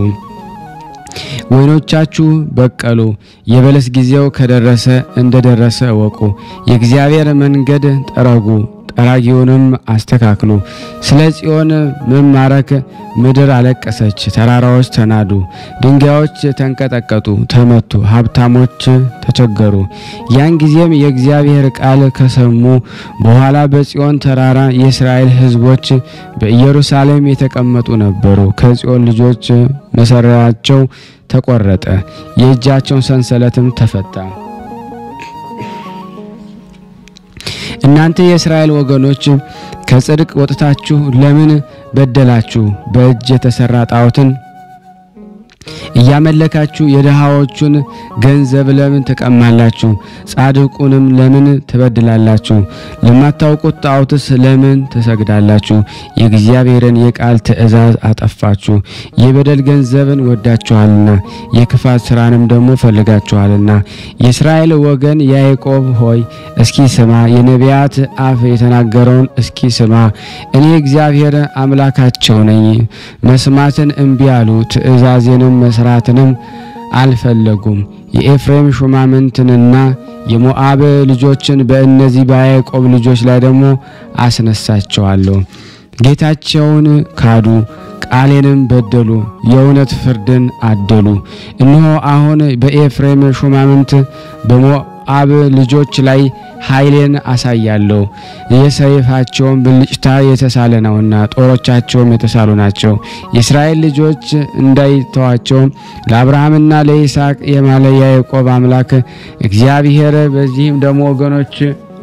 ወይኖቻችሁ በቀሉ፣ የበለስ ጊዜው ከደረሰ እንደደረሰ እወቁ። የእግዚአብሔር መንገድ ጠረጉ፣ ጠራጊውንም አስተካክሉ። ስለ ጽዮን መማረክ ምድር አለቀሰች፣ ተራራዎች ተናዱ፣ ድንጋዮች ተንቀጠቀጡ፣ ተመቱ፣ ሀብታሞች ተቸገሩ። ያን ጊዜም የእግዚአብሔር ቃል ከሰሙ በኋላ በጽዮን ተራራ የእስራኤል ሕዝቦች በኢየሩሳሌም የተቀመጡ ነበሩ። ከጽዮን ልጆች መሰሪያቸው ተቆረጠ፣ የእጃቸውን ሰንሰለትም ተፈታ። እናንተ የእስራኤል ወገኖች ከጽድቅ ወጥታችሁ ለምን በደላችሁ? በእጅ የተሰራ ጣዖትን እያመለካችሁ የድሃዎቹን ገንዘብ ለምን ትቀማላችሁ? ጻድቁንም ለምን ትበድላላችሁ? ለማታውቁት ጣዖትስ ለምን ትሰግዳላችሁ? የእግዚአብሔርን የቃል ትእዛዝ አጠፋችሁ። የበደል ገንዘብን ወዳችኋልና የክፋት ስራንም ደግሞ ፈልጋችኋልና። የእስራኤል ወገን ያዕቆብ ሆይ እስኪ ስማ፣ የነቢያት አፍ የተናገረውን እስኪ ስማ። እኔ እግዚአብሔር አምላካቸው ነኝ። መስማትን እምቢ አሉ፣ ትእዛዜንም መስራትንም አልፈለጉም። የኤፍሬም ሹማምንትንና የሞዓብ ልጆችን በእነዚህ በያዕቆብ ልጆች ላይ ደግሞ አስነሳቸዋለሁ። ጌታቸውን ካዱ፣ ቃሌንም በደሉ፣ የእውነት ፍርድን አደሉ። እነሆ አሁን በኤፍሬም ሹማምንት በሞዓብ ልጆች ላይ ኃይሌን አሳያለሁ። የሰይፋቸውን ብልጭታ የተሳለ ነውና ጦሮቻቸውም የተሳሉ ናቸው። የእስራኤል ልጆች እንዳይተዋቸው ለአብርሃምና ለይስሐቅ የማለ የያዕቆብ አምላክ እግዚአብሔር በዚህም ደግሞ ወገኖች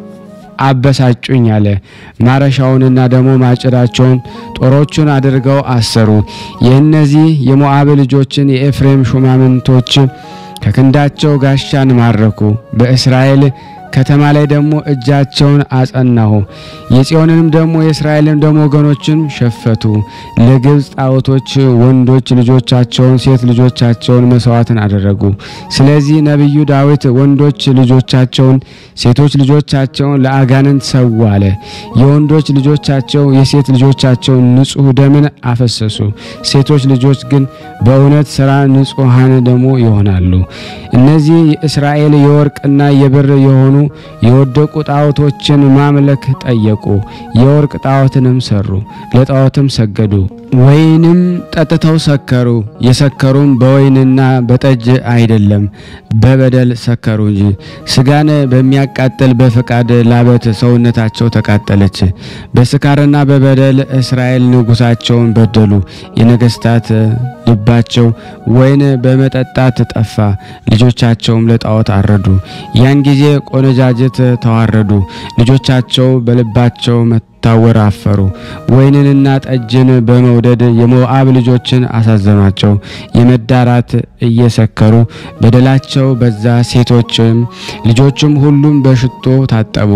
አበሳጩኝ አለ። ማረሻውንና ደግሞ ማጭዳቸውን ጦሮቹን አድርገው አሰሩ። የእነዚህ የሞዓብ ልጆችን የኤፍሬም ሹማምንቶች ከክንዳቸው ጋሻን ማረኩ። በእስራኤል ከተማ ላይ ደግሞ እጃቸውን አጸናሁ። የጽዮንንም ደግሞ የእስራኤልን ደግሞ ወገኖችን ሸፈቱ። ለግብፅ ጣዖቶች ወንዶች ልጆቻቸውን ሴት ልጆቻቸውን መስዋዕትን አደረጉ። ስለዚህ ነቢዩ ዳዊት ወንዶች ልጆቻቸውን ሴቶች ልጆቻቸውን ለአጋንንት ሰው አለ። የወንዶች ልጆቻቸው የሴት ልጆቻቸውን ንጹሕ ደምን አፈሰሱ። ሴቶች ልጆች ግን በእውነት ሥራ ንጹሐን ደግሞ ይሆናሉ። እነዚህ የእስራኤል የወርቅና የብር የሆኑ የወደቁ ጣዖቶችን ማምለክ ጠየቁ። የወርቅ ጣዖትንም ሰሩ፣ ለጣዖትም ሰገዱ። ወይንም ጠጥተው ሰከሩ። የሰከሩም በወይንና በጠጅ አይደለም፣ በበደል ሰከሩ እንጂ። ስጋን በሚያቃጥል በፈቃድ ላበት ሰውነታቸው ተቃጠለች። በስካርና በበደል እስራኤል ንጉሳቸውን በደሉ። የነገስታት ልባቸው ወይን በመጠጣት ጠፋ፣ ልጆቻቸውም ለጣዖት አረዱ። ያን ጊዜ ቆነጃጅት ተዋረዱ፣ ልጆቻቸው በልባቸው ታወር አፈሩ። ወይንንና ጠጅን በመውደድ የሞዓብ ልጆችን አሳዘኗቸው። የመዳራት እየሰከሩ በደላቸው በዛ። ሴቶችም ልጆችም ሁሉም በሽቶ ታጠቡ፣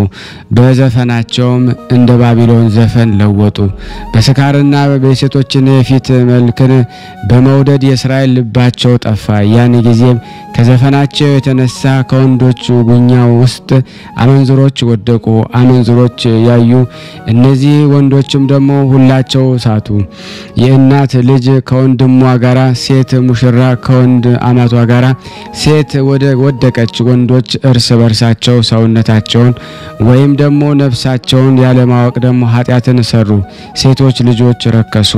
በዘፈናቸውም እንደ ባቢሎን ዘፈን ለወጡ። በስካርና በሴቶችን የፊት መልክን በመውደድ የእስራኤል ልባቸው ጠፋ። ያን ጊዜም ከዘፈናቸው የተነሳ ከወንዶች ጉኛ ውስጥ አመንዝሮች ወደቁ። አመንዝሮች ያዩ እነዚህ ወንዶችም ደግሞ ሁላቸው ሳቱ። የእናት ልጅ ከወንድሟ ጋራ፣ ሴት ሙሽራ ከወንድ አማቷ ጋራ ሴት ወደ ወደቀች። ወንዶች እርስ በርሳቸው ሰውነታቸውን ወይም ደግሞ ነፍሳቸውን ያለማወቅ ደግሞ ኃጢአትን ሰሩ። ሴቶች ልጆች ረከሱ።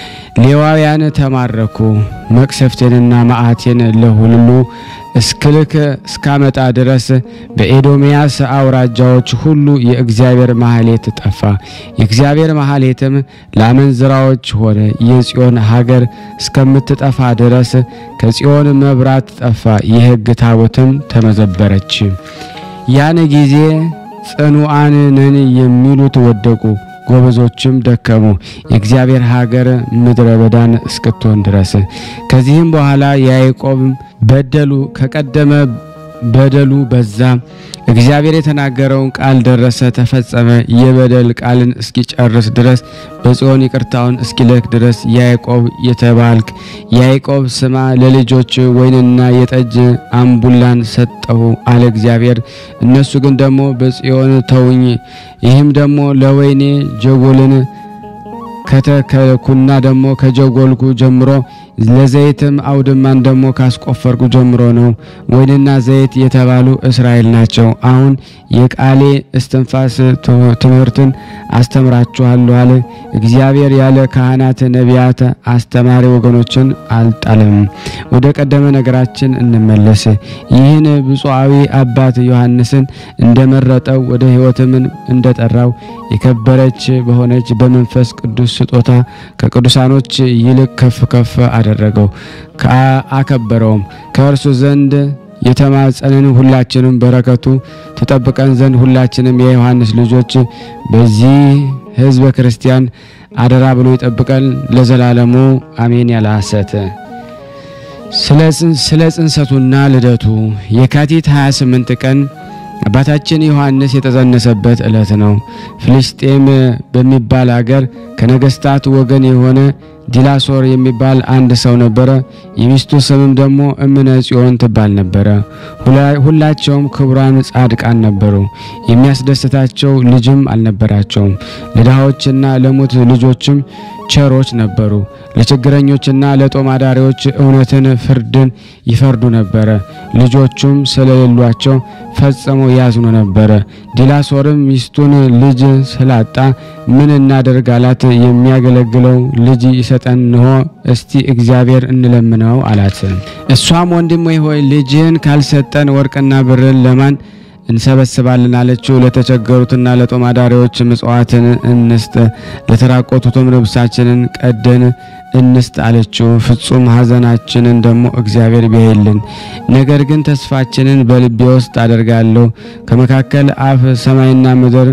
ሌዋውያን ተማረኩ። መቅሰፍቴንና መዓቴን ለሁሉ እስክልክ እስካመጣ ድረስ በኤዶምያስ አውራጃዎች ሁሉ የእግዚአብሔር ማህሌት ጠፋ። የእግዚአብሔር ማህሌትም ለአመንዝራዎች ሆነ። የጽዮን ሀገር እስከምትጠፋ ድረስ ከጽዮን መብራት ጠፋ። የሕግ ታቦትም ተመዘበረች። ያን ጊዜ ጽኑዓን ነን የሚሉት ወደቁ። ጎበዞችም ደከሙ፣ የእግዚአብሔር ሀገር ምድረ በዳን እስክትሆን ድረስ። ከዚህም በኋላ ያዕቆብ በደሉ ከቀደመ በደሉ በዛ። እግዚአብሔር የተናገረውን ቃል ደረሰ፣ ተፈጸመ። የበደል ቃልን እስኪጨርስ ድረስ በጽዮን ይቅርታውን እስኪልክ ድረስ ያዕቆብ የተባልክ ያዕቆብ ስማ፣ ለልጆች ወይንና የጠጅ አምቡላን ሰጠሁ አለ እግዚአብሔር። እነሱ ግን ደግሞ በጽዮን ተውኝ፣ ይህም ደግሞ ለወይኔ ጀጎልን ከተከልኩና ደግሞ ከጀጎልኩ ጀምሮ ለዘይትም አውድማን ደግሞ ካስቆፈርኩ ጀምሮ ነው። ወይንና ዘይት የተባሉ እስራኤል ናቸው። አሁን የቃሌ እስትንፋስ ትምህርትን አስተምራችኋለሁ አለ እግዚአብሔር። ያለ ካህናት ነቢያት፣ አስተማሪ ወገኖችን አልጣልም። ወደ ቀደመ ነገራችን እንመለስ። ይህን ብፁዓዊ አባት ዮሐንስን እንደመረጠው ወደ ሕይወትም እንደጠራው የከበረች በሆነች በመንፈስ ቅዱስ ስጦታ ከቅዱሳኖች ይልቅ ከፍ ከፍ አደረገው አከበረውም። ከእርሱ ዘንድ የተማጸንን ሁላችንም በረከቱ ተጠብቀን ዘንድ ሁላችንም የዮሐንስ ልጆች በዚህ ሕዝበ ክርስቲያን አደራ ብሎ ይጠብቀን ለዘላለሙ አሜን። ያለ ሐሰት ስለ ጽንሰቱና ልደቱ የካቲት 28 ቀን አባታችን ዮሐንስ የተጸነሰበት ዕለት ነው። ፍልስጤም በሚባል አገር ከነገስታት ወገን የሆነ ዲላሶር የሚባል አንድ ሰው ነበረ። የሚስቱ ስምም ደግሞ እምነ ጽዮን ትባል ነበረ። ሁላቸውም ክቡራን ጻድቃን ነበሩ። የሚያስደስታቸው ልጅም አልነበራቸውም። ለድሃዎችና ለሙት ልጆችም ቸሮች ነበሩ። ለችግረኞችና ለጦም አዳሪዎች እውነትን፣ ፍርድን ይፈርዱ ነበረ። ልጆቹም ስለሌሏቸው ፈጽመው ያዝኑ ነበረ። ዲላሶርም ሚስቱን ልጅ ስላጣ ምን እናደርግ አላት። የሚያገለግለው ልጅ ይሰጠን እንሆ እስቲ እግዚአብሔር እንለምነው አላት። እሷም ወንድሜ ሆይ ልጅህን ካልሰጠን ወርቅና ብርን ለማን እንሰበስባለን አለችው። ለተቸገሩትና ለጦም አዳሪዎች ምጽዋትን እንስጥ፣ ለተራቆቱትም ልብሳችንን ቀደን እንስጥ አለችው። ፍጹም ሐዘናችንን ደግሞ እግዚአብሔር ቢያይልን። ነገር ግን ተስፋችንን በልቤ ውስጥ አደርጋለሁ ከመካከል አፍ ሰማይና ምድር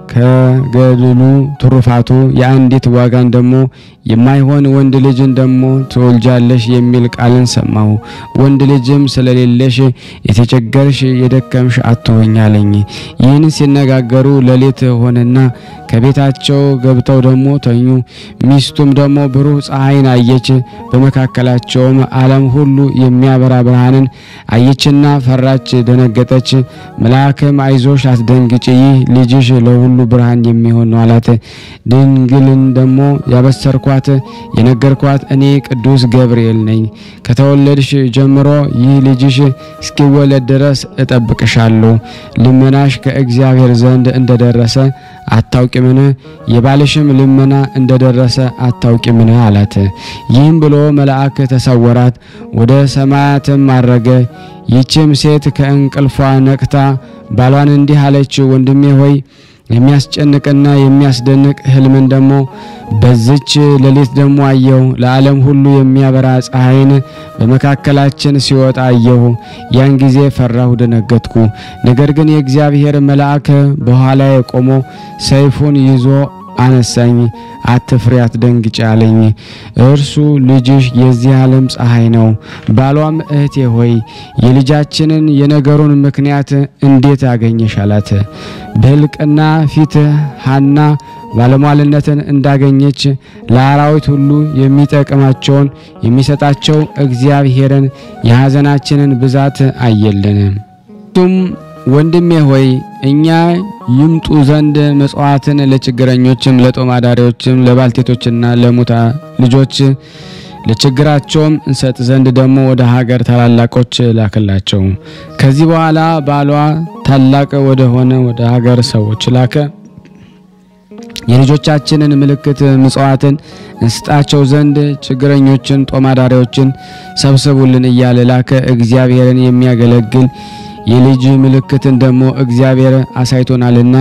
ከገድሉ ትሩፋቱ የአንዲት ዋጋን ደግሞ የማይሆን ወንድ ልጅን ደግሞ ትወልጃለሽ የሚል ቃልን ሰማሁ። ወንድ ልጅም ስለሌለሽ የተቸገርሽ የደከምሽ አትሆኝ አለኝ። ይህን ሲነጋገሩ ሌሊት ሆነና ከቤታቸው ገብተው ደግሞ ተኙ። ሚስቱም ደግሞ ብሩህ ፀሐይን አየች። በመካከላቸውም ዓለም ሁሉ የሚያበራ ብርሃንን አየችና ፈራች፣ ደነገጠች። መልአክም አይዞሽ፣ አትደንግጭ፣ ይህ ልጅሽ ለሁሉ ብርሃን የሚሆን ነው አላት። ድንግልን ደግሞ ያበሰርኳት የነገርኳት እኔ ቅዱስ ገብርኤል ነኝ። ከተወለድሽ ጀምሮ ይህ ልጅሽ እስኪወለድ ድረስ እጠብቅሻለሁ። ልመናሽ ከእግዚአብሔር ዘንድ እንደደረሰ አታውቂምን? የባልሽም ልመና እንደደረሰ አታውቂምን? አላት። ይህም ብሎ መልአክ ተሰወራት፣ ወደ ሰማያትም አረገ። ይህችም ሴት ከእንቅልፏ ነቅታ ባሏን እንዲህ አለች፣ ወንድሜ ሆይ የሚያስጨንቅና የሚያስደንቅ ሕልምን ደግሞ በዝች ሌሊት ደግሞ አየሁ። ለዓለም ሁሉ የሚያበራ ፀሐይን በመካከላችን ሲወጣ አየሁ። ያን ጊዜ ፈራሁ፣ ደነገጥኩ። ነገር ግን የእግዚአብሔር መልአክ በኋላዬ ቆሞ ሰይፉን ይዞ አነሳኝ። አትፍሪ፣ አትደንግጭ አለኝ። እርሱ ልጅሽ የዚህ ዓለም ፀሐይ ነው። ባሏም እህቴ ሆይ የልጃችንን የነገሩን ምክንያት እንዴት አገኘሽ? አላት። በሕልቅና ፊት ሐና ባለሟልነትን እንዳገኘች ለአራዊት ሁሉ የሚጠቅማቸውን የሚሰጣቸው እግዚአብሔርን የሐዘናችንን ብዛት አየልን። ቱም ወንድሜ ሆይ እኛ ይምጡ ዘንድ መጽዋዕትን ለችግረኞችም ለጦም አዳሪዎችም ለባልቴቶችና ለሙታ ልጆች ለችግራቸውም እንሰጥ ዘንድ ደግሞ ወደ ሀገር ታላላቆች ላክላቸው። ከዚህ በኋላ ባሏ ታላቅ ወደ ሆነ ወደ ሀገር ሰዎች ላከ። የልጆቻችንን ምልክት ምጽዋትን እንስጣቸው ዘንድ ችግረኞችን ጦም አዳሪዎችን ሰብስቡልን እያለ ላከ። እግዚአብሔርን የሚያገለግል የልጅ ምልክትን ደግሞ እግዚአብሔር አሳይቶናልና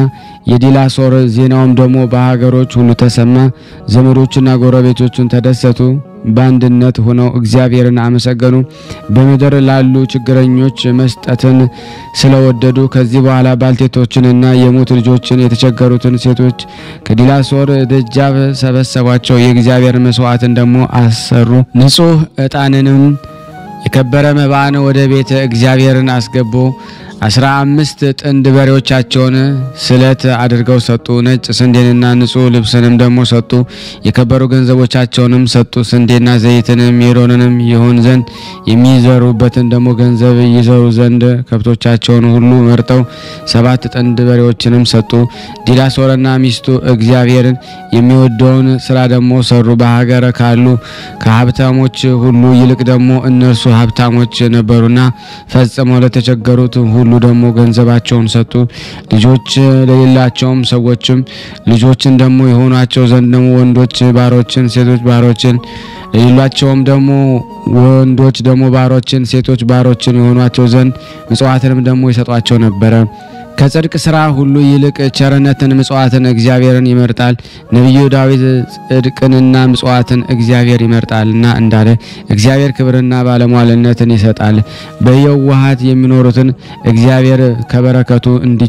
የዲላሶር ዜናውም ደግሞ በሀገሮች ሁሉ ተሰማ። ዘመዶችና ጎረቤቶቹን ተደሰቱ። በአንድነት ሆነው እግዚአብሔርን አመሰገኑ። በምድር ላሉ ችግረኞች መስጠትን ስለወደዱ ከዚህ በኋላ ባልቴቶችንና የሙት ልጆችን የተቸገሩትን ሴቶች ከዲላሶር ደጃፍ ሰበሰቧቸው። የእግዚአብሔር መስዋዕትን ደግሞ አሰሩ። ንጹሕ ዕጣንንም የከበረ መባን ወደ ቤተ እግዚአብሔርን አስገቡ። አስራ አምስት ጥንድ በሬዎቻቸውን ስለት አድርገው ሰጡ። ነጭ ስንዴንና ንጹሕ ልብስንም ደግሞ ሰጡ። የከበሩ ገንዘቦቻቸውንም ሰጡ። ስንዴና ዘይትንም ሜሮንንም ይሆን ዘንድ የሚዘሩበትን ደግሞ ገንዘብ ይዘሩ ዘንድ ከብቶቻቸውን ሁሉ መርጠው ሰባት ጥንድ በሬዎችንም ሰጡ። ዲላሶርና ሚስቱ እግዚአብሔርን የሚወደውን ስራ ደግሞ ሰሩ። በሀገር ካሉ ከሀብታሞች ሁሉ ይልቅ ደግሞ እነርሱ ሀብታሞች ነበሩና ፈጽመው ለተቸገሩት ሁሉ ደግሞ ገንዘባቸውን ሰጡ። ልጆች ለሌላቸውም ሰዎችም ልጆችን ደግሞ የሆኗቸው ዘንድ ደግሞ ወንዶች ባሮችን፣ ሴቶች ባሮችን ለሌሏቸውም ደግሞ ወንዶች ደግሞ ባሮችን፣ ሴቶች ባሮችን የሆኗቸው ዘንድ ምጽዋትንም ደግሞ ይሰጧቸው ነበረ። ከጽድቅ ስራ ሁሉ ይልቅ ቸርነትን ምጽዋትን እግዚአብሔርን ይመርጣል። ነቢዩ ዳዊት ጽድቅንና ምጽዋትን እግዚአብሔር ይመርጣልና እንዳለ እግዚአብሔር ክብርና ባለሟልነትን ይሰጣል። በየዋሃት የሚኖሩትን እግዚአብሔር ከበረከቱ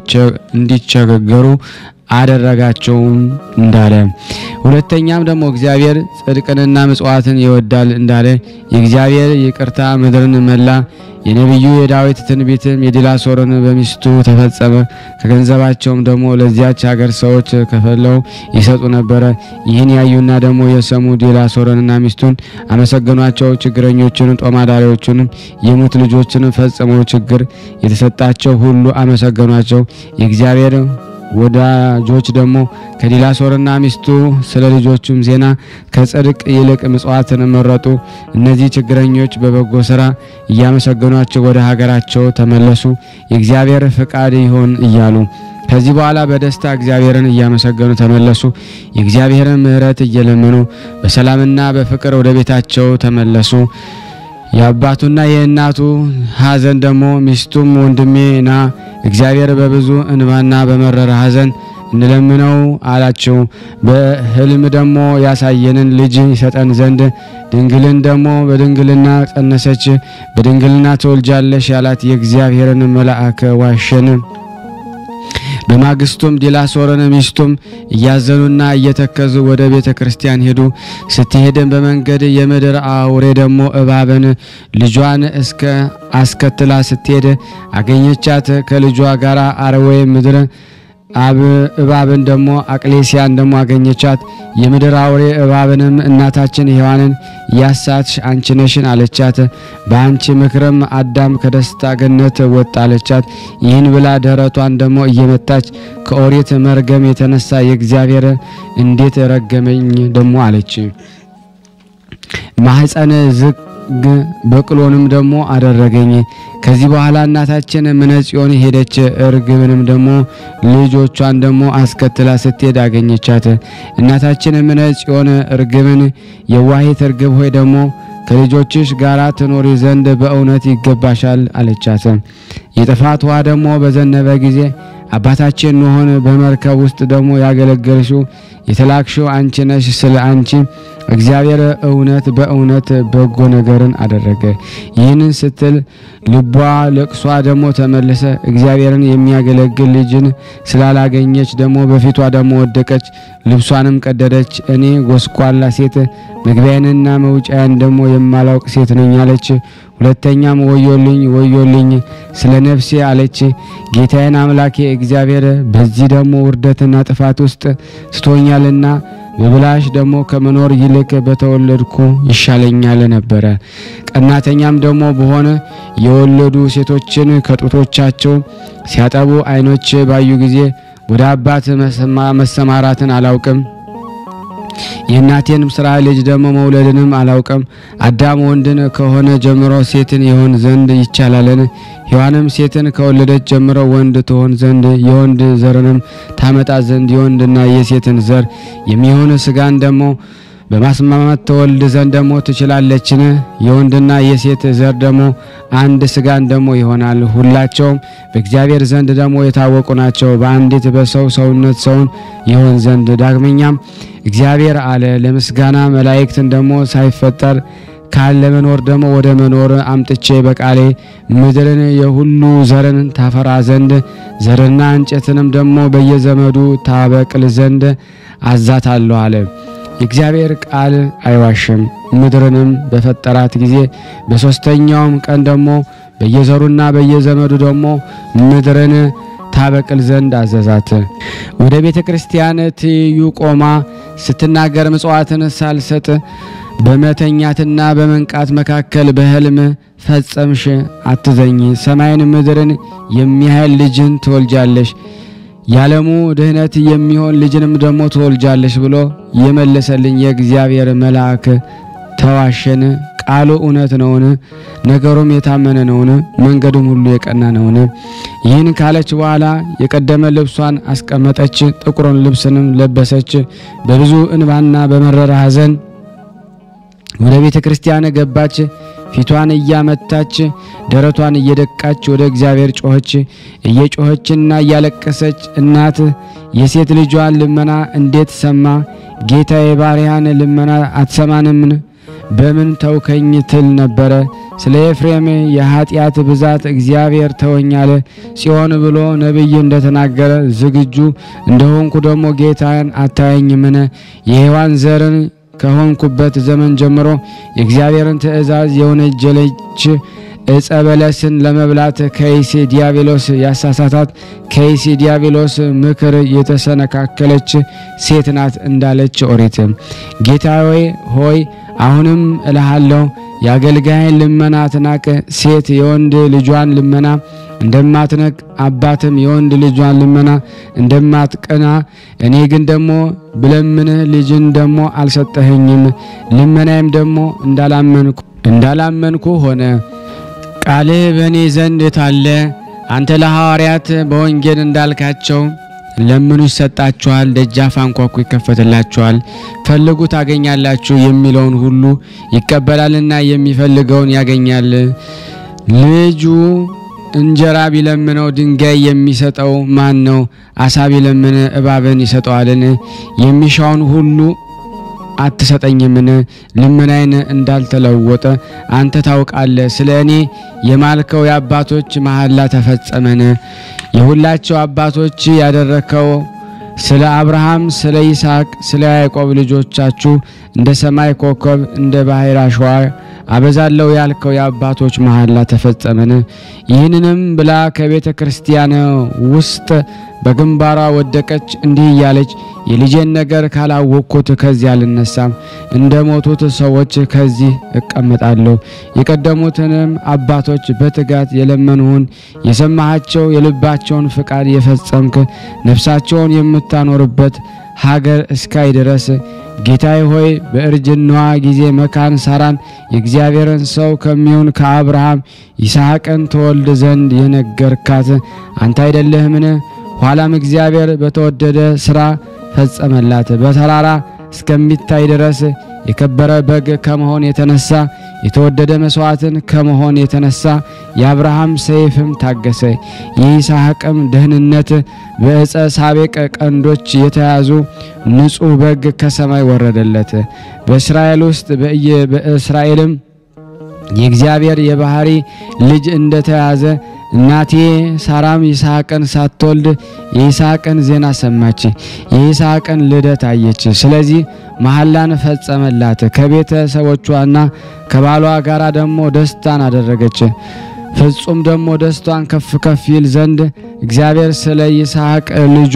እንዲቸገሩ አደረጋቸውም እንዳለ ሁለተኛም ደግሞ እግዚአብሔር ጽድቅንና ምጽዋትን ይወዳል እንዳለ የእግዚአብሔር ይቅርታ ምድርን መላ። የነቢዩ የዳዊት ትንቢትም የዲላሶርን በሚስቱ ተፈጸመ። ከገንዘባቸውም ደግሞ ለዚያች ሀገር ሰዎች ከፈለው ይሰጡ ነበረ። ይህን ያዩና ደግሞ የሰሙ ዲላሶርንና ሚስቱን አመሰገኗቸው። ችግረኞችንም ጦማዳሪዎቹንም የሙት ልጆችንም ፈጽመው ችግር የተሰጣቸው ሁሉ አመሰገኗቸው። የእግዚአብሔር ወዳጆች ደግሞ ከዲላሶርና ሚስቱ ስለ ልጆቹም ዜና ከጽድቅ ይልቅ ምጽዋትን መረጡ። እነዚህ ችግረኞች በበጎ ስራ እያመሰገኗቸው ወደ ሀገራቸው ተመለሱ። የእግዚአብሔር ፍቃድ ይሆን እያሉ ከዚህ በኋላ በደስታ እግዚአብሔርን እያመሰገኑ ተመለሱ። የእግዚአብሔርን ምሕረት እየለመኑ በሰላምና በፍቅር ወደ ቤታቸው ተመለሱ። የአባቱና የእናቱ ሐዘን ደግሞ ሚስቱም ወንድሜ ና እግዚአብሔር በብዙ እንባና በመረረ ሐዘን እንለምነው አላቸው። በሕልም ደግሞ ያሳየንን ልጅ ይሰጠን ዘንድ ድንግልን ደግሞ በድንግልና ጸነሰች፣ በድንግልና ትወልጃለሽ ያላት የእግዚአብሔርን መልአክ ዋሸን። በማግስቱም ዲላሶርን ሚስቱም እያዘኑና እየተከዙ ወደ ቤተ ክርስቲያን ሄዱ። ስትሄድን በመንገድ የምድር አውሬ ደግሞ እባብን ልጇን እስከ አስከትላ ስትሄድ አገኘቻት። ከልጇ ጋር አርዌ ምድር አብ እባብን ደግሞ አቅሌሲያን ደግሞ አገኘቻት። የምድር አውሬ እባብንም እናታችን ሔዋንን ያሳትሽ አንቺ ነሽን አለቻት። በአንቺ ምክርም አዳም ከደስታ ገነት ወጣ አለቻት። ይህን ብላ ደረቷን ደግሞ እየመታች ከኦሪት መርገም የተነሳ የእግዚአብሔር እንዴት ረገመኝ ደግሞ አለች። ማህፀን ዝግ በቅሎንም ደግሞ አደረገኝ። ከዚህ በኋላ እናታችን ምነጽዮን ሄደች። እርግብንም ደግሞ ልጆቿን ደግሞ አስከትላ ስትሄድ አገኘቻት። እናታችን ምነጽዮን እርግብን የዋሂት እርግብ ሆይ ደግሞ ከልጆችሽ ጋር ትኖሪ ዘንድ በእውነት ይገባሻል አለቻት። የጥፋት ውሃ ደግሞ በዘነበ ጊዜ አባታችን ኖኅን በመርከብ ውስጥ ደግሞ ያገለገልሽው የተላክሽው አንቺ ነሽ። ስለ አንቺ እግዚአብሔር እውነት በእውነት በጎ ነገርን አደረገ። ይህንን ስትል ልቧ ለቅሷ ደግሞ ተመለሰ። እግዚአብሔርን የሚያገለግል ልጅን ስላላገኘች ደግሞ በፊቷ ደግሞ ወደቀች፣ ልብሷንም ቀደደች። እኔ ጎስቋላ ሴት መግቢያዬንና መውጫዬን ደግሞ የማላውቅ ሴት ነኝ አለች። ሁለተኛም ወዮልኝ ወዮልኝ ስለ ነፍሴ አለች። ጌታዬን አምላኬ እግዚአብሔር በዚህ ደግሞ ውርደትና ጥፋት ውስጥ ስቶኛልና በብላሽ ደግሞ ከመኖር ይልቅ በተወለድኩ ይሻለኛል ነበረ። ቀናተኛም ደግሞ በሆነ የወለዱ ሴቶችን ከጡቶቻቸው ሲያጠቡ ዓይኖች ባዩ ጊዜ ወደ አባት መሰማራትን አላውቅም የእናቴንም ስራ ልጅ ደግሞ መውለድንም አላውቅም። አዳም ወንድን ከሆነ ጀምሮ ሴትን ይሆን ዘንድ ይቻላልን? ሔዋንም ሴትን ከወለደች ጀምሮ ወንድ ትሆን ዘንድ የወንድ ዘርንም ታመጣ ዘንድ የወንድና የሴትን ዘር የሚሆን ስጋን ደግሞ በማስማማት ተወልድ ዘንድ ደግሞ ትችላለችን? የወንድና የሴት ዘር ደግሞ አንድ ስጋን ደግሞ ይሆናል። ሁላቸውም በእግዚአብሔር ዘንድ ደግሞ የታወቁ ናቸው። በአንዲት በሰው ሰውነት ሰውን ይሆን ዘንድ ዳግመኛም እግዚአብሔር አለ ለምስጋና መላእክትን ደግሞ ሳይፈጠር ካለ መኖር ደግሞ ወደ መኖር አምጥቼ በቃሌ ምድርን የሁሉ ዘርን ታፈራ ዘንድ ዘርና እንጨትንም ደግሞ በየዘመዱ ታበቅል ዘንድ አዛታለሁ አለ። የእግዚአብሔር ቃል አይዋሽም። ምድርንም በፈጠራት ጊዜ በሦስተኛውም ቀን ደግሞ በየዘሩና በየዘመዱ ደግሞ ምድርን ታበቅል ዘንድ አዘዛት። ወደ ቤተ ክርስቲያን ትይዩ ቆማ ስትናገር ምጽዋትን ሳልሰጥ በመተኛትና በመንቃት መካከል በሕልም ፈጸምሽ አትዘኝ፣ ሰማይን ምድርን የሚያህል ልጅን ትወልጃለሽ፣ ያለሙ ድህነት የሚሆን ልጅንም ደግሞ ትወልጃለሽ ብሎ የመለሰልኝ የእግዚአብሔር መልአክ ተዋሸን? ቃሉ እውነት ነውን? ነገሩም የታመነ ነውን? መንገዱም ሁሉ የቀና ነውን? ይህን ካለች በኋላ የቀደመ ልብሷን አስቀመጠች፣ ጥቁሩን ልብስንም ለበሰች። በብዙ እንባና በመረረ ሐዘን ወደ ቤተ ክርስቲያን ገባች። ፊቷን እያመታች ደረቷን እየደቃች ወደ እግዚአብሔር ጮኸች። እየጮኸችና እያለቀሰች እናት የሴት ልጇን ልመና እንዴት ሰማ? ጌታ የባሪያን ልመና አትሰማንምን? በምን ተውከኝ ትል ነበረ። ስለ ኤፍሬም የኃጢአት ብዛት እግዚአብሔር ተወኛለ ጽዮን ብሎ ነቢይ እንደተናገረ ዝግጁ እንደሆንኩ ደግሞ ጌታን አታየኝምን? የሔዋን ዘርን ከሆንኩበት ዘመን ጀምሮ የእግዚአብሔርን ትእዛዝ የወነጀለች ዕፀ በለስን ለመብላት ከይሲ ዲያብሎስ ያሳሳታት ከይሲ ዲያብሎስ ምክር የተሰነካከለች ሴት ናት እንዳለች ኦሪት። ጌታዬ ሆይ አሁንም እልሃለሁ የአገልጋይን ልመና አትናቅ። ሴት የወንድ ልጇን ልመና እንደማትነቅ አባትም የወንድ ልጇን ልመና እንደማትቀና እኔ ግን ደግሞ ብለምንህ ልጅን ደግሞ አልሰጠኸኝም፣ ልመናዬም ደግሞ እንዳላመንኩ እንዳላመንኩ ሆነ። ቃልህ በእኔ ዘንድ ታለ አንተ ለሐዋርያት በወንጌል እንዳልካቸው ለምኑ ይሰጣችኋል፣ ደጃፍ አንኳኩ ይከፈትላችኋል፣ ፈልጉ ታገኛላችሁ የሚለውን ሁሉ ይቀበላልና የሚፈልገውን ያገኛል። ልጁ እንጀራ ቢለምነው ድንጋይ የሚሰጠው ማን ነው? አሳ ቢለምን እባብን ይሰጠዋልን? የሚሻውን ሁሉ አትሰጠኝምን? ልመናዬን እንዳልተለወጠ አንተ ታውቃለህ። ስለ እኔ የማልከው የአባቶች መሐላ ተፈጸመን። የሁላቸው አባቶች ያደረከው ስለ አብርሃም፣ ስለ ይስሐቅ፣ ስለ ያዕቆብ ልጆቻችሁ እንደ ሰማይ ኮከብ እንደ ባሕር አሸዋ አበዛለሁ ያልከው የአባቶች መሐላ ተፈጸመን። ይህንንም ብላ ከቤተ ክርስቲያን ውስጥ በግንባሯ ወደቀች፣ እንዲህ እያለች የልጄን ነገር ካላወቅኩት ከዚህ አልነሳም፣ እንደ ሞቱት ሰዎች ከዚህ እቀመጣለሁ። የቀደሙትንም አባቶች በትጋት የለመኑህን የሰማሃቸው የልባቸውን ፍቃድ የፈጸምክ ነፍሳቸውን የምታኖርበት ሀገር እስካይ ድረስ ጌታዬ ሆይ በእርጅናዋ ጊዜ መካን ሳራን የእግዚአብሔርን ሰው ከሚሆን ከአብርሃም ይስሐቅን ተወልድ ዘንድ የነገርካት አንተ አይደለህምን? ኋላም እግዚአብሔር በተወደደ ሥራ ፈጸመላት። በተራራ እስከሚታይ ድረስ የከበረ በግ ከመሆን የተነሳ የተወደደ መስዋዕትን ከመሆን የተነሳ የአብርሃም ሰይፍም ታገሰ። የይስሐቅም ደህንነት በዕፀ ሳቤቅ ቀንዶች የተያዙ ንጹሕ በግ ከሰማይ ወረደለት። በእስራኤል ውስጥ በእስራኤልም የእግዚአብሔር የባህሪ ልጅ እንደተያዘ እናቴ ሳራም ይስሐቅን ሳትወልድ የይስሐቅን ዜና ሰማች፣ የይስሐቅን ልደት አየች። ስለዚህ መሐላን ፈጸመላት። ከቤተሰቦቿና ከባሏ ጋር ደግሞ ደስታን አደረገች። ፍጹም ደግሞ ደስቷን ከፍ ከፍ ይል ዘንድ እግዚአብሔር ስለ ይስሐቅ ልጇ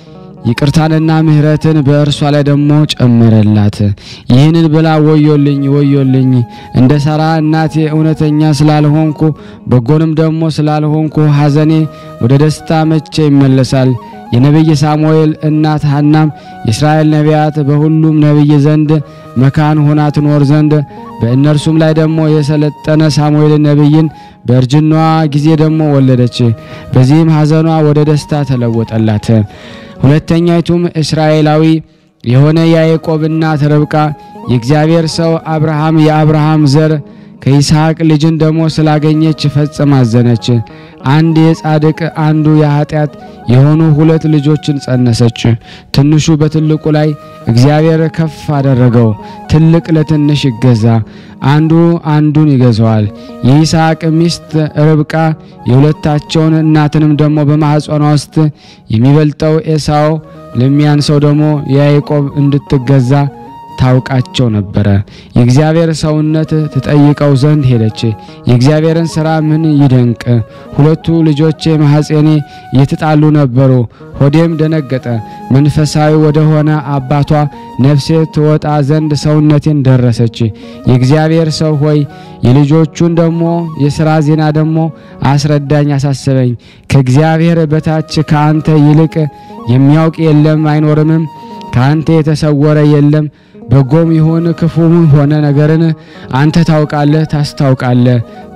ይቅርታንና ምሕረትን በእርሷ ላይ ደግሞ ጨመረላት። ይህንን ብላ ወዮልኝ ወዮልኝ እንደ ሳራ እናቴ እውነተኛ ስላልሆንኩ በጎንም ደግሞ ስላልሆንኩ ሐዘኔ ወደ ደስታ መቼ ይመለሳል? የነቢይ ሳሙኤል እናት ሐናም የእስራኤል ነቢያት በሁሉም ነቢይ ዘንድ መካን ሆና ትኖር ዘንድ በእነርሱም ላይ ደግሞ የሰለጠነ ሳሙኤል ነቢይን በእርጅናዋ ጊዜ ደግሞ ወለደች። በዚህም ሐዘኗ ወደ ደስታ ተለወጠላት። ሁለተኛይቱም እስራኤላዊ የሆነ ያዕቆብ እናት ርብቃ የእግዚአብሔር ሰው አብርሃም የአብርሃም ዘር ከይስሐቅ ልጅን ደግሞ ስላገኘች ፈጽማ አዘነች። አንድ የጻድቅ አንዱ የኃጢአት የሆኑ ሁለት ልጆችን ጸነሰች። ትንሹ በትልቁ ላይ እግዚአብሔር ከፍ አደረገው። ትልቅ ለትንሽ ይገዛ፣ አንዱ አንዱን ይገዛዋል። የይስሐቅ ሚስት ርብቃ የሁለታቸውን እናትንም ደግሞ በማኅፀኗ ውስጥ የሚበልጠው ኤሳው ለሚያንሰው ደግሞ የያዕቆብ እንድትገዛ ታውቃቸው ነበረ። የእግዚአብሔር ሰውነት ትጠይቀው ዘንድ ሄደች። የእግዚአብሔርን ሥራ ምን ይደንቅ! ሁለቱ ልጆቼ ማኅፀኔ እየተጣሉ ነበሩ፣ ሆዴም ደነገጠ። መንፈሳዊ ወደሆነ አባቷ ነፍሴ ትወጣ ዘንድ ሰውነቴን ደረሰች። የእግዚአብሔር ሰው ሆይ የልጆቹን ደግሞ የሥራ ዜና ደግሞ አስረዳኝ፣ አሳስበኝ። ከእግዚአብሔር በታች ከአንተ ይልቅ የሚያውቅ የለም አይኖርምም። ከአንተ የተሰወረ የለም። በጎም ይሁን ክፉም ሆነ ነገርን አንተ ታውቃለህ፣ ታስታውቃለህ፣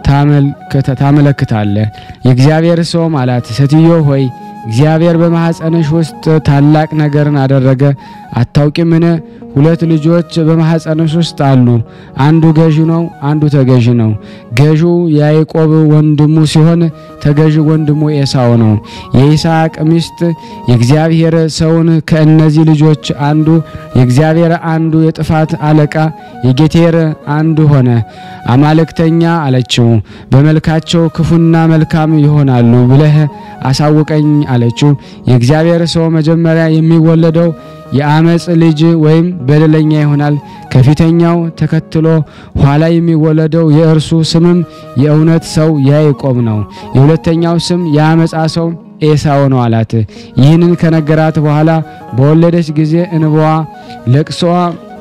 ታመለክታለህ። የእግዚአብሔር ሰውም አላት፣ ሴትዮ ሆይ እግዚአብሔር በማኅፀንሽ ውስጥ ታላቅ ነገርን አደረገ። አታውቂምን? ሁለት ልጆች በማኅፀንሽ ውስጥ አሉ። አንዱ ገዢ ነው፣ አንዱ ተገዢ ነው። ገዢው ያዕቆብ ወንድሙ ሲሆን ተገዢ ወንድሙ ኤሳው ነው። የይስሐቅ ሚስት የእግዚአብሔር ሰውን ከእነዚህ ልጆች አንዱ የእግዚአብሔር አንዱ የጥፋት አለቃ የጌቴር አንዱ ሆነ። አማልክተኛ አለችው። በመልካቸው ክፉና መልካም ይሆናሉ ብለህ አሳውቀኝ አለችው። የእግዚአብሔር ሰው መጀመሪያ የሚወለደው የአመፅ ልጅ ወይም በደለኛ ይሆናል። ከፊተኛው ተከትሎ ኋላ የሚወለደው የእርሱ ስምም የእውነት ሰው ያዕቆብ ነው። የሁለተኛው ስም የአመፃ ሰው ኤሳው ነው አላት። ይህንን ከነገራት በኋላ በወለደች ጊዜ እንባዋ ለቅሶዋ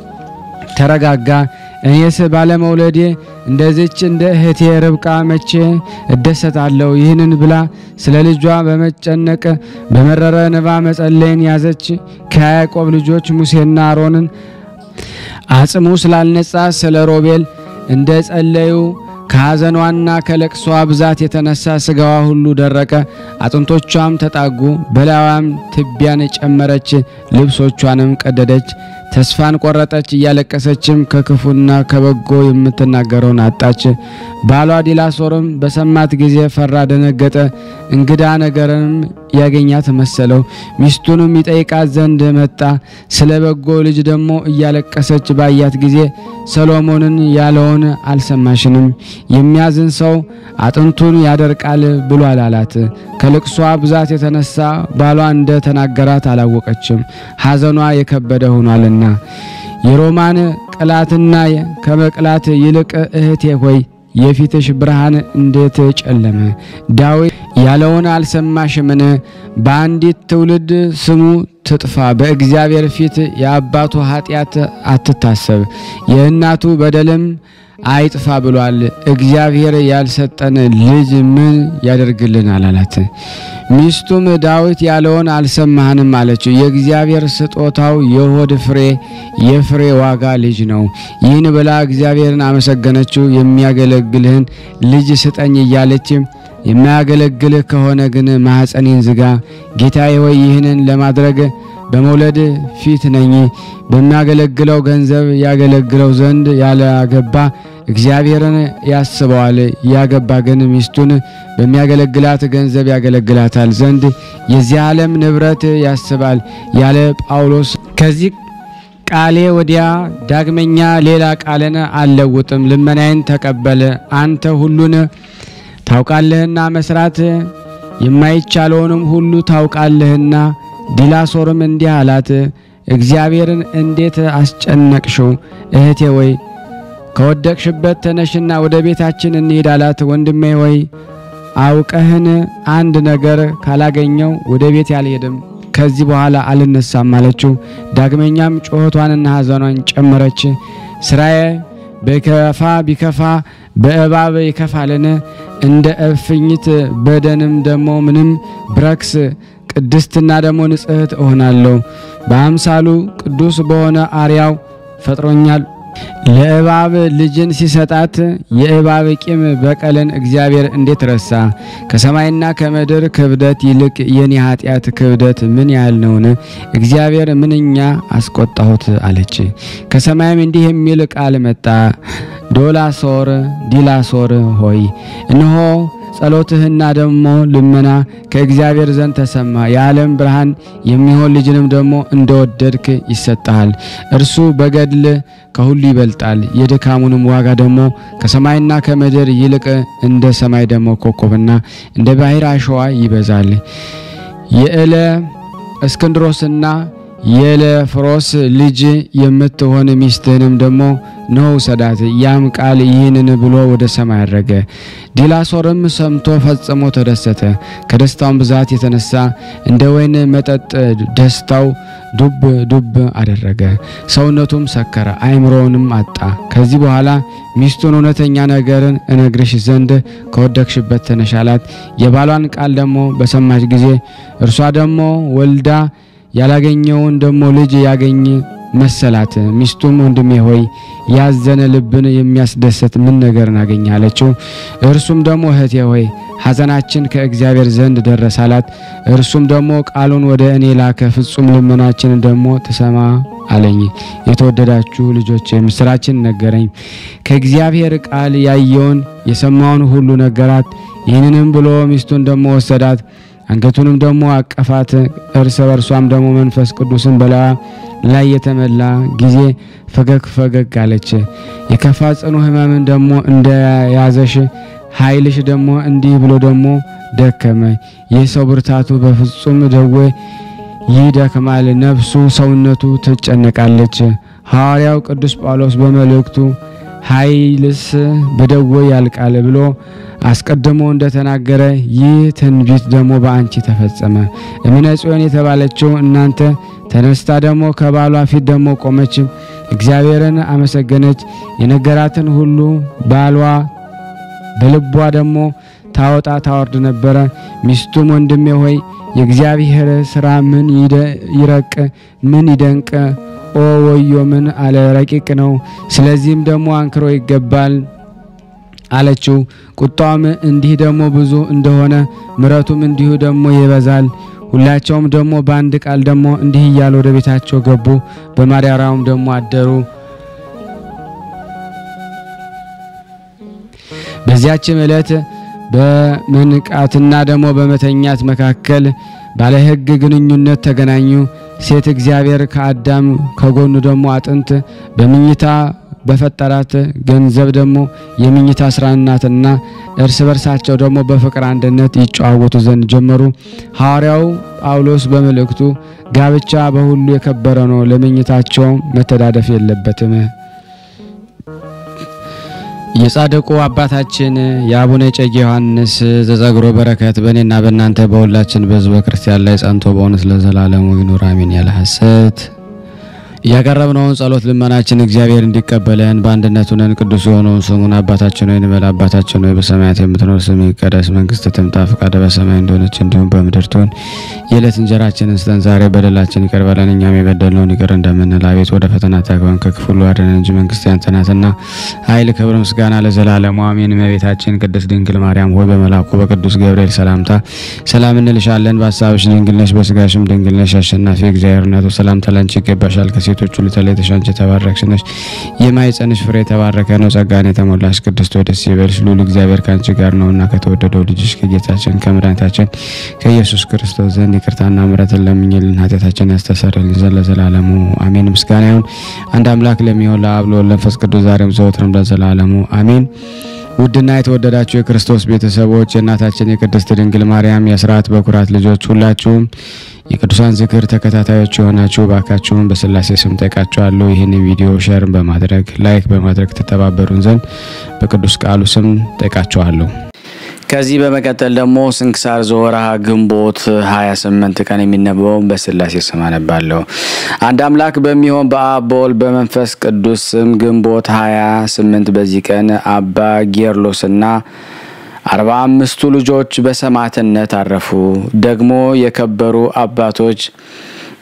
ተረጋጋ። እኔስ ባለመውለዴ እንደዚች እንደ እህቴ ርብቃ መቼ እደሰታለሁ? ይህንን ብላ ስለ ልጇ በመጨነቅ በመረረ እንባ መጸለይን ያዘች። ከያዕቆብ ልጆች ሙሴና አሮንን አጽሙ ስላልነጻ ስለ ሮቤል እንደ ጸለዩ ከሐዘኗና ከለቅሷ ብዛት የተነሳ ስጋዋ ሁሉ ደረቀ፣ አጥንቶቿም ተጣጉ። በላዋም ትቢያን ጨመረች፣ ልብሶቿንም ቀደደች። ተስፋን ቆረጠች። እያለቀሰችም ከክፉና ከበጎ የምትናገረውን አጣች። ባሏ ዲላሶርም በሰማት ጊዜ ፈራ፣ ደነገጠ። እንግዳ ነገርንም ያገኛት መሰለው። ሚስቱንም ይጠይቃት ዘንድ መጣ። ስለ በጎ ልጅ ደግሞ እያለቀሰች ባያት ጊዜ ሰሎሞንን ያለውን አልሰማሽንም? የሚያዝን ሰው አጥንቱን ያደርቃል ብሏል አላት። ከልቅሷ ብዛት የተነሳ ባሏ እንደ ተናገራት አላወቀችም፣ ሐዘኗ የከበደ ሆኗልና። የሮማን ቅላትና ከመቅላት ይልቅ እህቴ ሆይ የፊትሽ ብርሃን እንዴት ጨለመ! ዳዊት ያለውን አልሰማሽምን? በአንዲት ትውልድ ስሙ ትጥፋ፣ በእግዚአብሔር ፊት የአባቱ ኃጢአት አትታሰብ፣ የእናቱ በደልም አይጥፋ ብሏል። እግዚአብሔር ያልሰጠን ልጅ ምን ያደርግልናል? አላት። ሚስቱም ዳዊት ያለውን አልሰማህንም አለችው። የእግዚአብሔር ስጦታው የሆድ ፍሬ የፍሬ ዋጋ ልጅ ነው። ይህን ብላ እግዚአብሔርን አመሰገነችው። የሚያገለግልህን ልጅ ስጠኝ እያለች የማያገለግልህ ከሆነ ግን ማኅፀኔን ዝጋ። ጌታዬ ሆይ ይህንን ለማድረግ በመውለድ ፊት ነኝ። በሚያገለግለው ገንዘብ ያገለግለው ዘንድ ያላገባ እግዚአብሔርን ያስበዋል። ያገባ ግን ሚስቱን በሚያገለግላት ገንዘብ ያገለግላታል ዘንድ የዚህ ዓለም ንብረት ያስባል ያለ ጳውሎስ ከዚህ ቃሌ ወዲያ ዳግመኛ ሌላ ቃልን አልለውጥም። ልመናዬን ተቀበል። አንተ ሁሉን ታውቃለህና መስራት የማይቻለውንም ሁሉ ታውቃለህና። ዲላሶርም እንዲህ አላት፣ እግዚአብሔርን እንዴት አስጨነቅሽው? እህቴ ወይ ከወደቅሽበት ተነሽና ወደ ቤታችን እንሂድ አላት። ወንድሜ ወይ አውቀህን አንድ ነገር ካላገኘው ወደ ቤት አልሄድም፣ ከዚህ በኋላ አልነሳም አለችው። ዳግመኛም ጩኸቷንና ሐዘኗን ጨመረች። ስራዬ በከፋ ቢከፋ በእባብ ይከፋልን? እንደ እፍኝት በደንም ደግሞ ምንም ብረክስ ቅድስትና ደግሞ ንጽሕት እሆናለሁ። በአምሳሉ ቅዱስ በሆነ አርያው ፈጥሮኛል ለእባብ ልጅን ሲሰጣት የእባብ ቂም በቀልን እግዚአብሔር እንዴት ረሳ? ከሰማይና ከምድር ክብደት ይልቅ የኔ ኃጢአት ክብደት ምን ያህል ነውን? እግዚአብሔር ምንኛ አስቆጣሁት አለች። ከሰማይም እንዲህ የሚል ቃል መጣ። ዶላሶር ዲላሶር ሆይ እነሆ ጸሎትህና ደግሞ ልመና ከእግዚአብሔር ዘንድ ተሰማ። የዓለም ብርሃን የሚሆን ልጅንም ደግሞ እንደወደድክ ይሰጠሃል። እርሱ በገድል ከሁሉ ይበልጣል። የድካሙንም ዋጋ ደግሞ ከሰማይና ከምድር ይልቅ እንደ ሰማይ ደግሞ ኮከብና እንደ ባሕር አሸዋ ይበዛል። የእለ እስክንድሮስና የለፍሮስ ልጅ የምትሆን ሚስትህንም ደግሞ ነው ሰዳት። ያም ቃል ይህንን ብሎ ወደ ሰማይ አረገ። ዲላሶርም ሰምቶ ፈጽሞ ተደሰተ። ከደስታውን ብዛት የተነሳ እንደ ወይን መጠጥ ደስታው ዱብ ዱብ አደረገ። ሰውነቱም ሰከረ፣ አእምሮውንም አጣ። ከዚህ በኋላ ሚስቱን እውነተኛ ነገርን እነግርሽ ዘንድ ከወደቅሽበት ተነሽ አላት። የባሏን ቃል ደግሞ በሰማች ጊዜ እርሷ ደግሞ ወልዳ ያላገኘውን ደግሞ ልጅ ያገኝ መሰላት። ሚስቱም ወንድሜ ሆይ ያዘነ ልብን የሚያስደስት ምን ነገርን አገኘ አለችው። እርሱም ደግሞ እህቴ ሆይ ሐዘናችን ከእግዚአብሔር ዘንድ ደረሰ አላት። እርሱም ደግሞ ቃሉን ወደ እኔ ላከ፣ ፍጹም ልመናችንን ደግሞ ትሰማ አለኝ። የተወደዳችሁ ልጆች ምስራችን ነገረኝ። ከእግዚአብሔር ቃል ያየውን የሰማውን ሁሉ ነገራት። ይህንንም ብሎ ሚስቱን ደግሞ ወሰዳት አንገቱንም ደግሞ አቀፋት። እርስ በርሷም ደግሞ መንፈስ ቅዱስን በላዋ ላይ የተመላ ጊዜ ፈገግ ፈገግ አለች። የከፋ ጽኑ ሕመምን ደግሞ እንደያዘሽ ኃይልሽ ደግሞ እንዲህ ብሎ ደግሞ ደከመ። ይህ ሰው ብርታቱ በፍጹም ደዌ ይደክማል፣ ነፍሱ ሰውነቱ ትጨነቃለች። ሐዋርያው ቅዱስ ጳውሎስ በመልእክቱ ኃይልስ በደዌ ያልቃል ብሎ አስቀድሞ እንደተናገረ ይህ ትንቢት ደግሞ በአንቺ ተፈጸመ። እምነ ጽዮን የተባለችው እናንተ ተነስታ ደግሞ ከባሏ ፊት ደግሞ ቆመች፣ እግዚአብሔርን አመሰገነች። የነገራትን ሁሉ ባሏ በልቧ ደግሞ ታወጣ ታወርድ ነበረ። ሚስቱም ወንድሜ ሆይ የእግዚአብሔር ስራ ምን ይረቅ ምን ይደንቅ ኦ ወዮ ምን አለ ረቂቅ ነው። ስለዚህም ደግሞ አንክሮ ይገባል አለችው። ቁጣውም እንዲህ ደግሞ ብዙ እንደሆነ ምሕረቱም እንዲሁ ደግሞ ይበዛል። ሁላቸውም ደግሞ በአንድ ቃል ደግሞ እንዲህ እያሉ ወደ ቤታቸው ገቡ። በማደሪያውም ደግሞ አደሩ። በዚያችም ዕለት በመንቃትና ደግሞ በመተኛት መካከል ባለ ሕግ ግንኙነት ተገናኙ። ሴት እግዚአብሔር ከአዳም ከጎኑ ደግሞ አጥንት በምኝታ በፈጠራት ገንዘብ ደግሞ የምኝታ ስራ ናትና እርስ በርሳቸው ደግሞ በፍቅር አንድነት ይጨዋወቱ ዘንድ ጀመሩ። ሐዋርያው ጳውሎስ በመልእክቱ ጋብቻ በሁሉ የከበረ ነው፣ ለምኝታቸው መተዳደፍ የለበትም። የጻድቁ አባታችን የአቡነ እጨጌ ዮሐንስ ዘጸግሮ በረከት በእኔና በእናንተ በሁላችን በሕዝበ ክርስቲያን ላይ ጸንቶ በእውነት ለዘላለሙ ይኑር አሜን። ያለ ሐሰት ያቀረብነውን ጸሎት ልመናችን እግዚአብሔር እንዲቀበለን በአንድነት ሆነን ቅዱስ የሆነውን ስሙን አባታችን ሆይ እንበል። አባታችን ሆይ በሰማያት የምትኖር ስምህ ይቀደስ፣ መንግስትህ ትምጣ፣ ፈቃድህ በሰማይ እንደሆነች እንዲሁም በምድር ትሁን። የዕለት እንጀራችንን ስጠን ዛሬ፣ በደላችን ይቅር በለን እኛም የበደልነውን ይቅር እንደምንል፣ አቤት ወደ ፈተና አታግባን ከክፉ ሁሉ አድነን እንጂ መንግስት ያንተ ናትና፣ ኃይል፣ ክብር፣ ምስጋና ለዘላለሙ አሜን። እመቤታችን ቅድስት ድንግል ማርያም ሆይ በመልአኩ በቅዱስ ገብርኤል ሰላምታ ሰላም እንልሻለን። በሀሳብሽ ድንግል ነሽ፣ በስጋሽም ድንግል ነሽ። አሸናፊ እግዚአብሔር እናቱ ሰላምታ ላንቺ ይገባሻል። ከሴቶች ሁሉ ተለይተሽ አንቺ የተባረክሽ ነሽ፣ የማኅፀንሽ ፍሬ የተባረከ ነው። ጸጋን የተሞላሽ ቅድስት ሆይ ደስ ይበልሽ፣ ልዑል እግዚአብሔር ከአንቺ ጋር ነውና ከተወደደው ልጅሽ ከጌታችን ከመድኃኒታችን ከኢየሱስ ክርስቶስ ዘንድ ይቅርታና ምሕረትን ለምኝልን ኃጢአታችን ያስተሰርይልን ዘንድ ለዘላለሙ አሜን። ምስጋና ይሁን አንድ አምላክ ለሚሆን ለአብ ለወልድ ለመንፈስ ቅዱስ ዛሬም ዘወትርም ለዘላለሙ አሜን። ውድና የተወደዳችሁ የክርስቶስ ቤተሰቦች የእናታችን የቅድስት ድንግል ማርያም የአስራት በኩራት ልጆች ሁላችሁም የቅዱሳን ዝክር ተከታታዮች የሆናችሁ ባካችሁን በስላሴ ስም ጠይቃችኋለሁ። ይህን ቪዲዮ ሼር በማድረግ ላይክ በማድረግ ተተባበሩን ዘንድ በቅዱስ ቃሉ ስም ጠይቃችኋለሁ። ከዚህ በመቀጠል ደግሞ ስንክሳር ዘወርሃ ግንቦት 28 ቀን የሚነበበውን በስላሴ ስም አነባለሁ። አንድ አምላክ በሚሆን በአብ በወልድ በመንፈስ ቅዱስ ስም ግንቦት 28 በዚህ ቀን አባ ጌርሎስና አርባ አምስቱ ልጆች በሰማዕትነት አረፉ። ደግሞ የከበሩ አባቶች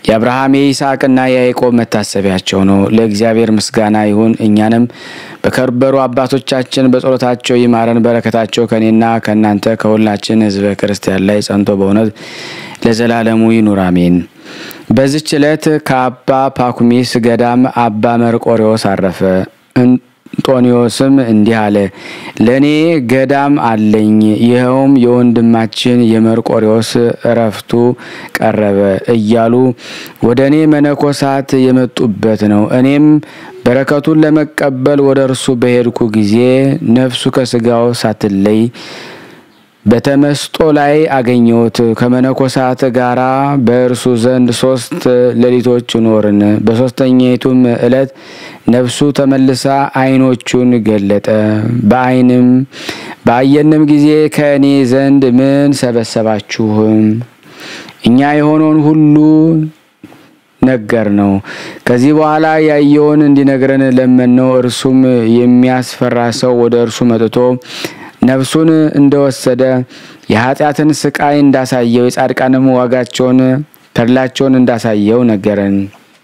የአብርሃም የይስሐቅና የያዕቆብ መታሰቢያቸው ነው። ለእግዚአብሔር ምስጋና ይሁን። እኛንም በከበሩ አባቶቻችን በጸሎታቸው ይማረን። በረከታቸው ከእኔና ከእናንተ ከሁላችን ሕዝበ ክርስቲያን ላይ ጸንቶ በእውነት ለዘላለሙ ይኑር አሜን። በዚች ዕለት ከአባ ፓኩሚስ ገዳም አባ መርቆሬዎስ አረፈ። እንጦኒዎስም እንዲህ አለ። ለእኔ ገዳም አለኝ፣ ይኸውም የወንድማችን የመርቆሬዎስ እረፍቱ ቀረበ እያሉ ወደ እኔ መነኮሳት የመጡበት ነው። እኔም በረከቱን ለመቀበል ወደ እርሱ በሄድኩ ጊዜ ነፍሱ ከስጋው ሳትለይ በተመስጦ ላይ አገኘሁት። ከመነኮሳት ጋራ በእርሱ ዘንድ ሶስት ሌሊቶች ኖርን። በሶስተኛይቱም ዕለት ነፍሱ ተመልሳ ዓይኖቹን ገለጠ። በዓይንም በአየንም ጊዜ ከእኔ ዘንድ ምን ሰበሰባችሁም? እኛ የሆነውን ሁሉ ነገር ነው። ከዚህ በኋላ ያየውን እንዲነግረን ለመነው። እርሱም የሚያስፈራ ሰው ወደ እርሱ መጥቶ ነፍሱን እንደወሰደ የኃጢአትን ስቃይ እንዳሳየው የጻድቃንም ዋጋቸውን ተድላቸውን እንዳሳየው ነገረን።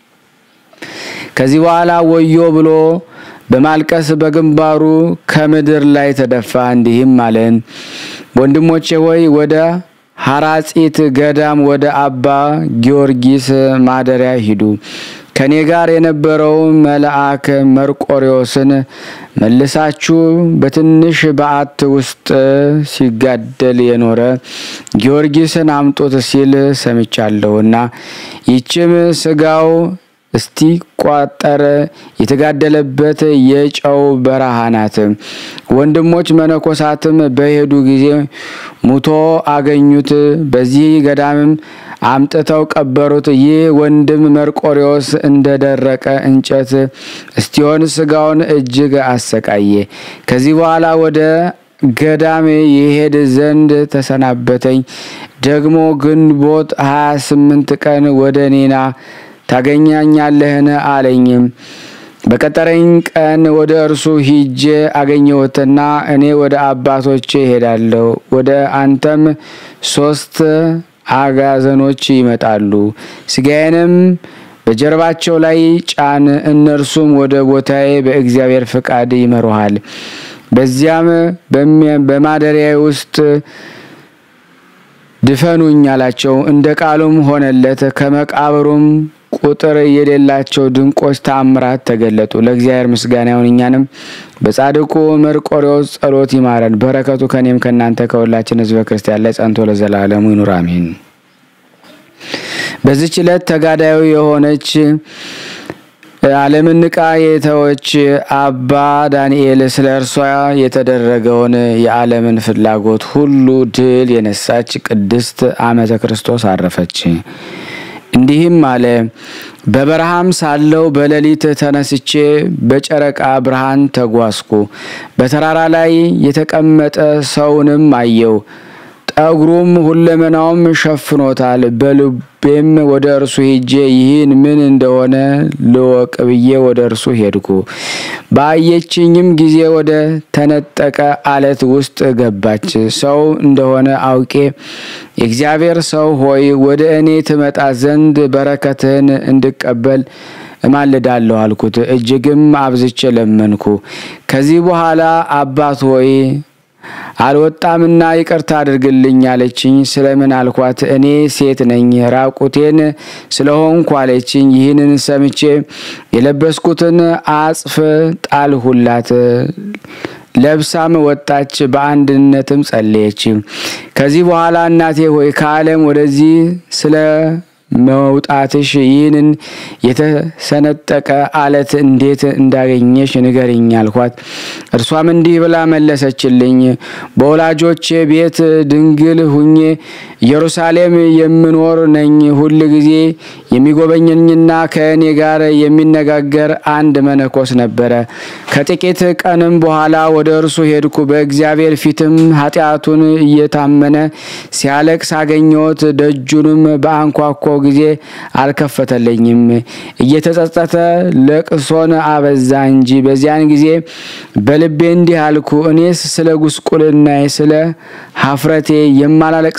ከዚህ በኋላ ወዮ ብሎ በማልቀስ በግንባሩ ከምድር ላይ ተደፋ፣ እንዲህም አለን። ወንድሞቼ ሆይ ወደ ሐራጺት ገዳም ወደ አባ ጊዮርጊስ ማደሪያ ሂዱ። ከኔ ጋር የነበረው መልአክ መርቆሬዎስን መልሳችሁ በትንሽ በዓት ውስጥ ሲጋደል የኖረ ጊዮርጊስን አምጡት ሲል ሰምቻለሁና ይችም ስጋው እስቲ ቋጠር የተጋደለበት የጨው በረሃ ናት። ወንድሞች መነኮሳትም በሄዱ ጊዜ ሙቶ አገኙት። በዚህ ገዳምም አምጥተው ቀበሩት። ይህ ወንድም መርቆሬዎስ እንደደረቀ እንጨት እስቲሆን ስጋውን እጅግ አሰቃየ። ከዚህ በኋላ ወደ ገዳም የሄድ ዘንድ ተሰናበተኝ። ደግሞ ግንቦት ሀያ ስምንት ቀን ወደ ኔና ታገኛኛለህን አለኝም። በቀጠረኝ ቀን ወደ እርሱ ሂጄ አገኘሁትና እኔ ወደ አባቶቼ እሄዳለሁ፣ ወደ አንተም ሶስት አጋዘኖች ይመጣሉ፣ ስጋዬንም በጀርባቸው ላይ ጫን፣ እነርሱም ወደ ቦታዬ በእግዚአብሔር ፍቃድ ይመሩሃል። በዚያም በማደሪያ ውስጥ ድፈኑኝ አላቸው። እንደ ቃሉም ሆነለት። ከመቃብሩም ቁጥር የሌላቸው ድንቆች ተአምራት ተገለጡ። ለእግዚአብሔር ምስጋና ይሁን። እኛንም በጻድቁ መርቆሬዎስ ጸሎት ይማረን። በረከቱ ከኔም ከእናንተ ከሁላችን ሕዝበ ክርስቲያን ላይ ጸንቶ ለዘላለሙ ይኑር አሜን። በዚች ዕለት ተጋዳዩ የሆነች ዓለምን ንቃ የተወች አባ ዳንኤል ስለ እርሷ የተደረገውን የዓለምን ፍላጎት ሁሉ ድል የነሳች ቅድስት ዓመተ ክርስቶስ አረፈች። እንዲህም አለ። በበረሃም ሳለው በሌሊት ተነስቼ በጨረቃ ብርሃን ተጓዝኩ። በተራራ ላይ የተቀመጠ ሰውንም አየው። ጠጉሩም ሁለመናውም ሸፍኖታል። በልቤም ወደ እርሱ ሄጄ ይህን ምን እንደሆነ ልወቅ ብዬ ወደ እርሱ ሄድኩ። ባየችኝም ጊዜ ወደ ተነጠቀ አለት ውስጥ ገባች። ሰው እንደሆነ አውቄ የእግዚአብሔር ሰው ሆይ ወደ እኔ ትመጣ ዘንድ በረከትህን እንድቀበል እማልዳለሁ አልኩት። እጅግም አብዝቼ ለመንኩ። ከዚህ በኋላ አባት ሆይ አልወጣምና ይቅርታ አድርግልኝ አለችኝ። ስለምን አልኳት። እኔ ሴት ነኝ ራቁቴን ስለሆንኩ አለችኝ። ይህንን ሰምቼ የለበስኩትን አጽፍ ጣልሁላት። ለብሳም ወጣች። በአንድነትም ጸለየች። ከዚህ በኋላ እናቴ ሆይ ከዓለም ወደዚህ ስለ መውጣትሽ ይህንን የተሰነጠቀ አለት እንዴት እንዳገኘሽ ንገሪኝ አልኳት። እርሷም እንዲህ ብላ መለሰችልኝ። በወላጆቼ ቤት ድንግል ሁኜ ኢየሩሳሌም የምኖር ነኝ። ሁል ጊዜ የሚጎበኘኝና ከእኔ ጋር የሚነጋገር አንድ መነኮስ ነበረ። ከጥቂት ቀንም በኋላ ወደ እርሱ ሄድኩ። በእግዚአብሔር ፊትም ኃጢአቱን እየታመነ ሲያለቅስ አገኘሁት። ደጁንም በአንኳኳ ጊዜ አልከፈተለኝም። እየተጸጸተ ለቅሶን አበዛ እንጂ። በዚያን ጊዜ በልቤ እንዲህ አልኩ፣ እኔስ ስለ ጉስቁልናዬ ስለ ሀፍረቴ የማላለቅስና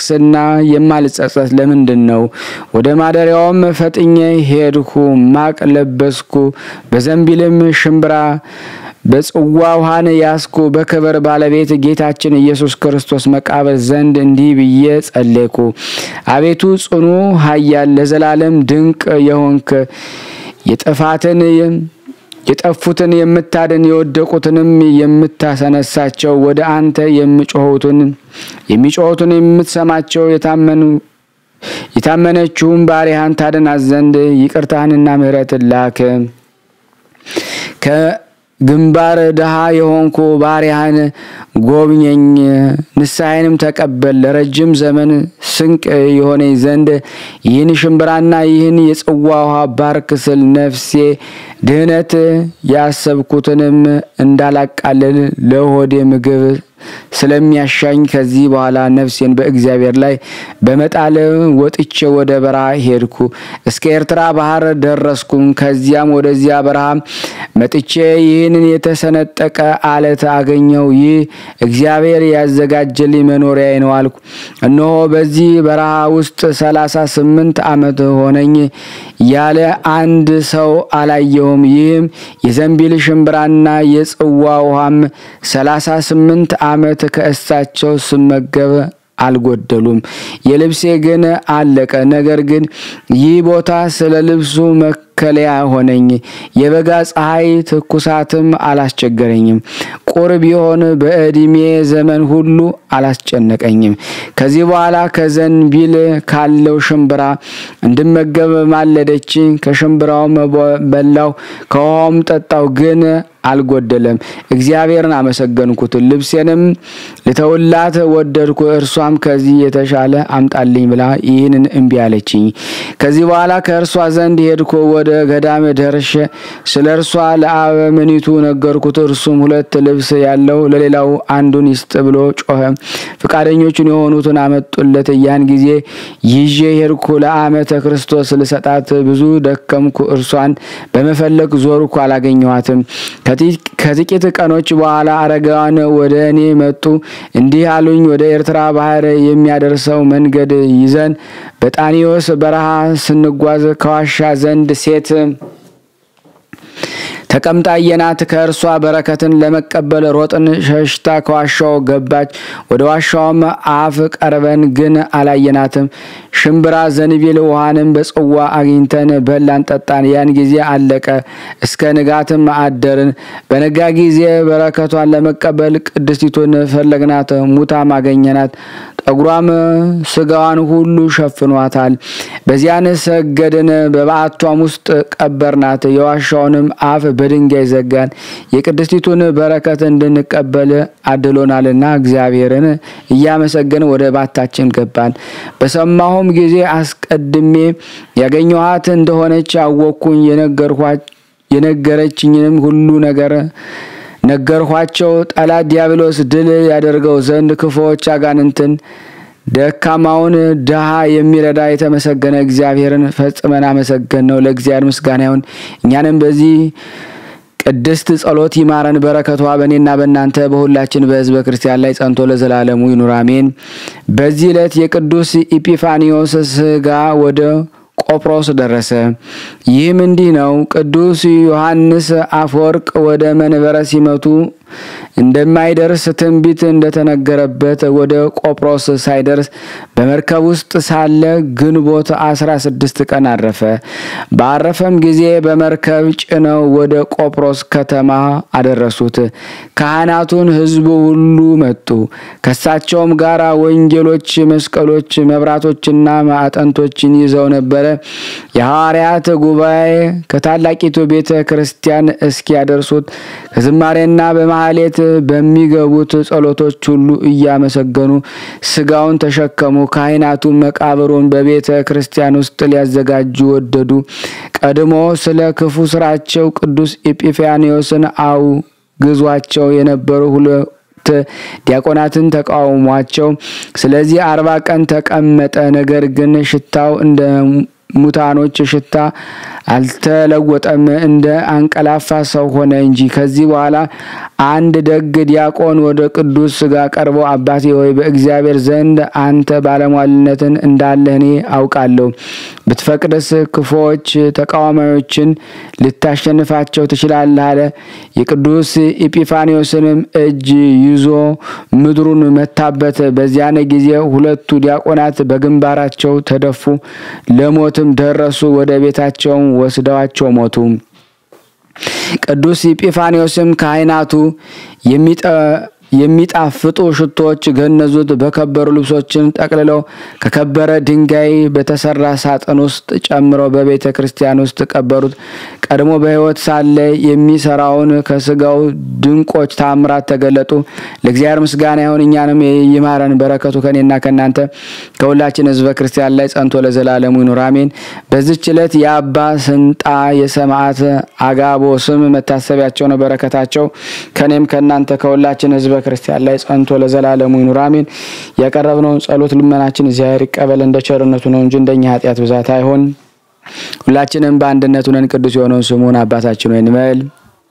የማልጸጸት ለምንድን ነው? ወደ ማደሪያውም ፈጥኜ ሄድኩ፣ ማቅ ለበስኩ፣ በዘንቢልም ሽምብራ በጽዋ ውሃን ያስኩ። በክብር ባለቤት ጌታችን ኢየሱስ ክርስቶስ መቃብር ዘንድ እንዲህ ብዬ ጸለይኩ። አቤቱ ጽኑ ኃያል ለዘላለም ድንቅ የሆንክ የጥፋትን የጠፉትን የምታድን የወደቁትንም የምታሰነሳቸው ወደ አንተ የሚጮሁትን የሚጮሁትን የምትሰማቸው የታመኑ የታመነችውን ባሪያህን ታድናት ዘንድ ይቅርታህንና ምሕረትን ላክ። ከግንባር ድሃ የሆንኩ ባሪያህን ጎብኘኝ፣ ንስሐዬንም ተቀበል። ለረጅም ዘመን ስንቅ የሆነኝ ዘንድ ይህን ሽምብራና ይህን የጽዋ ውሃ ባርክ ስል ነፍሴ ድህነት ያሰብኩትንም እንዳላቃልል ለሆዴ ምግብ ስለሚያሻኝ ከዚህ በኋላ ነፍሴን በእግዚአብሔር ላይ በመጣል ወጥቼ ወደ በረሃ ሄድኩ። እስከ ኤርትራ ባህር ደረስኩም። ከዚያም ወደዚያ በረሃ መጥቼ ይህንን የተሰነጠቀ አለት አገኘው። ይህ እግዚአብሔር ያዘጋጀልኝ መኖሪያዬ ነው አልኩ። እነሆ በዚህ በረሃ ውስጥ ሰላሳ ስምንት ዓመት ሆነኝ ያለ አንድ ሰው አላየሁም። ይህም የዘንቢል ሽምብራና የጽዋ ውሃም ሰላሳ ስምንት ዓመት ከእሳቸው ስመገብ አልጎደሉም። የልብሴ ግን አለቀ። ነገር ግን ይህ ቦታ ስለ ልብሱ መከለያ ሆነኝ። የበጋ ፀሐይ ትኩሳትም አላስቸገረኝም። ቁር ቢሆን በዕድሜ ዘመን ሁሉ አላስጨነቀኝም። ከዚህ በኋላ ከዘንቢል ካለው ሽምብራ እንድመገብ ማለደች። ከሽምብራውም በላው፣ ከውሃውም ጠጣው፣ ግን አልጎደለም። እግዚአብሔርን አመሰገንኩት። ልብሴንም ልተውላት ወደድኩ። እርሷም ከዚህ የተሻለ አምጣልኝ ብላ ይህንን እምቢ አለችኝ። ከዚህ በኋላ ከእርሷ ዘንድ ሄድኩ። ወደ ገዳም ደርሼ ስለ እርሷ ለአበምኒቱ ነገርኩት። እርሱም ሁለት ልብስ ያለው ለሌላው አንዱን ይስጥ ብሎ ጮኸ። ፈቃደኞቹን የሆኑትን አመጡለት። ያን ጊዜ ይዤ ሄድኩ። ለአመተ ክርስቶስ ልሰጣት ብዙ ደከምኩ። እርሷን በመፈለግ ዞርኩ፣ አላገኘኋትም። ከጥቂት ቀኖች በኋላ አረጋውያን ወደ እኔ መጡ። እንዲህ አሉኝ፣ ወደ ኤርትራ ባህር የሚያደርሰው መንገድ ይዘን በጣኒዮስ በረሃ ስንጓዝ ከዋሻ ዘንድ ሴት ተቀምጣ አየናት። ከእርሷ በረከትን ለመቀበል ሮጥን። ሸሽታ ከዋሻው ገባች። ወደ ዋሻውም አፍ ቀርበን ግን አላየናትም። ሽምብራ፣ ዘንቢል ውሃንም በጽዋ አግኝተን በላን፣ ጠጣን። ያን ጊዜ አለቀ። እስከ ንጋትም አደርን። በነጋ ጊዜ በረከቷን ለመቀበል ቅድስቲቱን ፈለግናት። ሙታም አገኘናት። ጠጉሯም ስጋዋን ሁሉ ሸፍኗታል። በዚያን ሰገድን። በበዓቷም ውስጥ ቀበርናት። የዋሻውንም አፍ በድንጋይ ዘጋን። የቅድስቲቱን በረከት እንድንቀበል አድሎናልና እግዚአብሔርን እያመሰገን ወደ ባታችን ገባን። በሰማሁም ጊዜ አስቀድሜ ያገኘኋት እንደሆነች አወቅኩኝ። የነገረችኝንም ሁሉ ነገር ነገርኋቸው። ጠላት ዲያብሎስ ድል ያደርገው ዘንድ ክፉዎች አጋንንትን ደካማውን ድሃ የሚረዳ የተመሰገነ እግዚአብሔርን ፈጽመን አመሰገን ነው። ለእግዚአብሔር ምስጋና ይሁን። እኛንም በዚህ ቅድስት ጸሎት ይማረን። በረከቷ በእኔና በእናንተ በሁላችን በሕዝበ ክርስቲያን ላይ ጸንቶ ለዘላለሙ ይኑር አሜን። በዚህ ዕለት የቅዱስ ኢጲፋኒዮስ ስጋ ወደ ቆጵሮስ ደረሰ። ይህም እንዲህ ነው። ቅዱስ ዮሐንስ አፈወርቅ ወደ መንበረ ሲመቱ እንደማይደርስ ትንቢት እንደተነገረበት ወደ ቆጵሮስ ሳይደርስ በመርከብ ውስጥ ሳለ ግንቦት አስራ ስድስት ቀን አረፈ። ባረፈም ጊዜ በመርከብ ጭነው ወደ ቆጵሮስ ከተማ አደረሱት። ካህናቱን፣ ሕዝቡ ሁሉ መጡ። ከሳቸውም ጋር ወንጌሎች፣ መስቀሎች፣ መብራቶችና ማዕጠንቶችን ይዘው ነበረ። የሐዋርያት ጉባኤ ከታላቂቱ ቤተ ክርስቲያን እስኪያደርሱት ከዝማሬና በማህሌት በሚገቡት ጸሎቶች ሁሉ እያመሰገኑ ስጋውን ተሸከሙ። ካህናቱ መቃብሩን በቤተ ክርስቲያን ውስጥ ሊያዘጋጁ ወደዱ። ቀድሞ ስለ ክፉ ስራቸው ቅዱስ ኤጲፋንዮስን አውግዟቸው የነበሩ ሁለት ዲያቆናትን ተቃውሟቸው። ስለዚህ አርባ ቀን ተቀመጠ። ነገር ግን ሽታው እንደ ሙታኖች ሽታ አልተለወጠም፣ እንደ አንቀላፋ ሰው ሆነ እንጂ። ከዚህ በኋላ አንድ ደግ ዲያቆን ወደ ቅዱስ ሥጋ ቀርቦ አባቴ ሆይ በእግዚአብሔር ዘንድ አንተ ባለሟልነትን እንዳለህ እኔ አውቃለሁ። ብትፈቅድስ ክፉዎች ተቃዋሚዎችን ልታሸንፋቸው ትችላለህ አለ። የቅዱስ ኢጲፋኒዮስንም እጅ ይዞ ምድሩን መታበት። በዚያን ጊዜ ሁለቱ ዲያቆናት በግንባራቸው ተደፉ፣ ለሞትም ደረሱ። ወደ ቤታቸውም ወስደዋቸው ሞቱ። ቅዱስ ኢጲፋኒዮስም ካህናቱ የሚጣፍጡ ሽቶዎች ገነዙት። በከበሩ ልብሶችን ጠቅልለው ከከበረ ድንጋይ በተሰራ ሳጥን ውስጥ ጨምረው በቤተ ክርስቲያን ውስጥ ቀበሩት። ቀድሞ በሕይወት ሳለ የሚሰራውን ከስጋው ድንቆች ታምራት ተገለጡ። ለእግዚአብሔር ምስጋና ይሁን፣ እኛንም ይማረን። በረከቱ ከኔና ከእናንተ ከሁላችን ሕዝበ ክርስቲያን ላይ ጸንቶ ለዘላለሙ ይኑር አሜን። በዚች ዕለት የአባ ስንጣ የሰማዕት አጋቦ ስም መታሰቢያቸው ነው። በረከታቸው ከኔም ከእናንተ ከሁላችን ሕዝበ ክርስቲያን ላይ ጸንቶ ለዘላለሙ ይኑር አሜን። ያቀረብነውን ጸሎት ልመናችን እግዚአብሔር ይቀበል እንደ ቸርነቱ ነው እንጂ እንደኛ ኃጢአት ብዛት አይሆን። ሁላችንም በአንድነት ሆነን ቅዱስ የሆነውን ስሙን አባታችን ሆይ እንበል።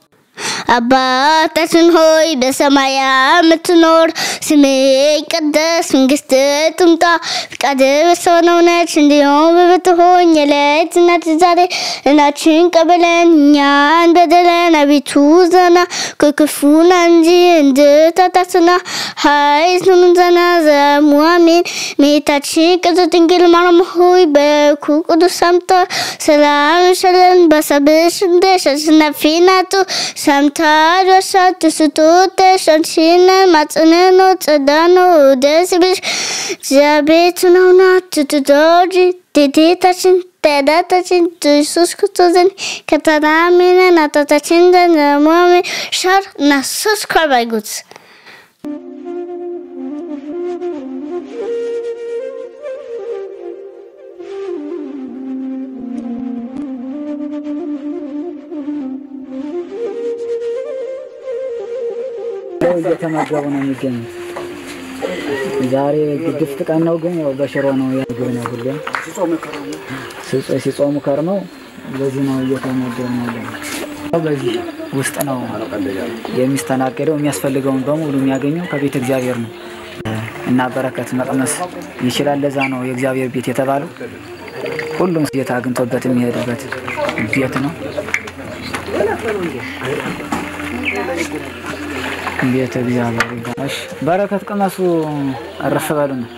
አባታችን ሆይ በሰማይ የምትኖር ስምህ ይቀደስ፣ መንግስትህ ትምጣ፣ ፈቃድህ በሰማይ እንደሆነች እንዲሁም በምድር ትሁን። የዕለት እንጀራችንን ዛሬ በደላችንን ቀበለን እኛን በደለን አቤቱ ዘና ከክፉ እንጂ እንድታታስና ኃይል ዘና ዘሙ አሜን። እመቤታችን ቅድስት ድንግል ማርያም ሆይ በኩ ቅዱስ ሰምተ ሰላም ሸለን በሰብሽ እንደሽ አሸናፊ ናቱ ሰምታ ደርሳት ስቶት ሸንሽነ ማጽነኖ ጸዳኖ ደስ ብሽ እግዚአብሔር ነውና ትትዶጂ ቴቴታችን ተዳታችን ኢየሱስ ክርስቶስን ከተናሜነ ናታታችን ዘነሞሜ ሻር እና ሰብስክራይብ አድርጉት። እየተመገቡ ነው የሚገኙት። ዛሬ ግድፍት ቀን ነው፣ ግን ያው በሽሮ ነው ያግብ ነው ሁሌም ሲጾሙ ከርመው በዚህ ነው እየተመገቡ ነው ያለው። በዚህ ውስጥ ነው የሚስተናገደው። የሚያስፈልገውን በሙሉ የሚያገኘው ከቤተ እግዚአብሔር ነው እና በረከት መቅመስ ይችላል። ለዛ ነው የእግዚአብሔር ቤት የተባለው። ሁሉም ጌታ አግኝቶበት የሚሄድበት ቤት ነው። ቤተ እግዚአብሔር እሺ፣ በረከት ቅመሱ፣ እረፍ በሉ ነው።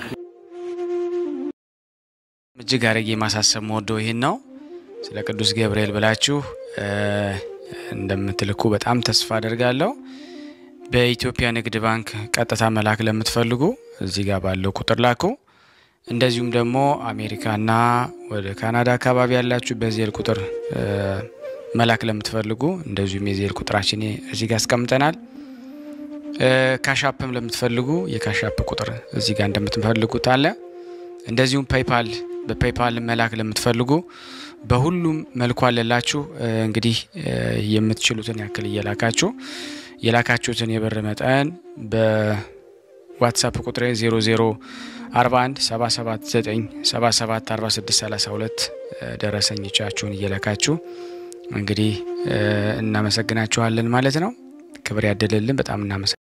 እጅግ አድርጌ ማሳሰብ መወደው ይህን ነው። ስለ ቅዱስ ገብርኤል ብላችሁ እንደምትልኩ በጣም ተስፋ አደርጋለሁ። በኢትዮጵያ ንግድ ባንክ ቀጥታ መላክ ለምትፈልጉ እዚህ ጋር ባለው ቁጥር ላኩ። እንደዚሁም ደግሞ አሜሪካና ወደ ካናዳ አካባቢ ያላችሁ በዜል ቁጥር መላክ ለምትፈልጉ እንደዚሁም የዜል ቁጥራችን እዚህ ጋር አስቀምጠናል። ካሻፕም ለምትፈልጉ የካሻፕ ቁጥር እዚህ ጋር እንደምትፈልጉት አለ። እንደዚሁም ፔይፓል በፔይፓል መላክ ለምትፈልጉ በሁሉም መልኩ አለላችሁ። እንግዲህ የምትችሉትን ያክል እየላካችሁ የላካችሁትን የብር መጠን በዋትሳፕ ቁጥሬ 0041 779 77 46 32 ደረሰኞቻችሁን እየላካችሁ እንግዲህ እናመሰግናችኋለን ማለት ነው። ክብር ያደለልን። በጣም እናመሰግናለን።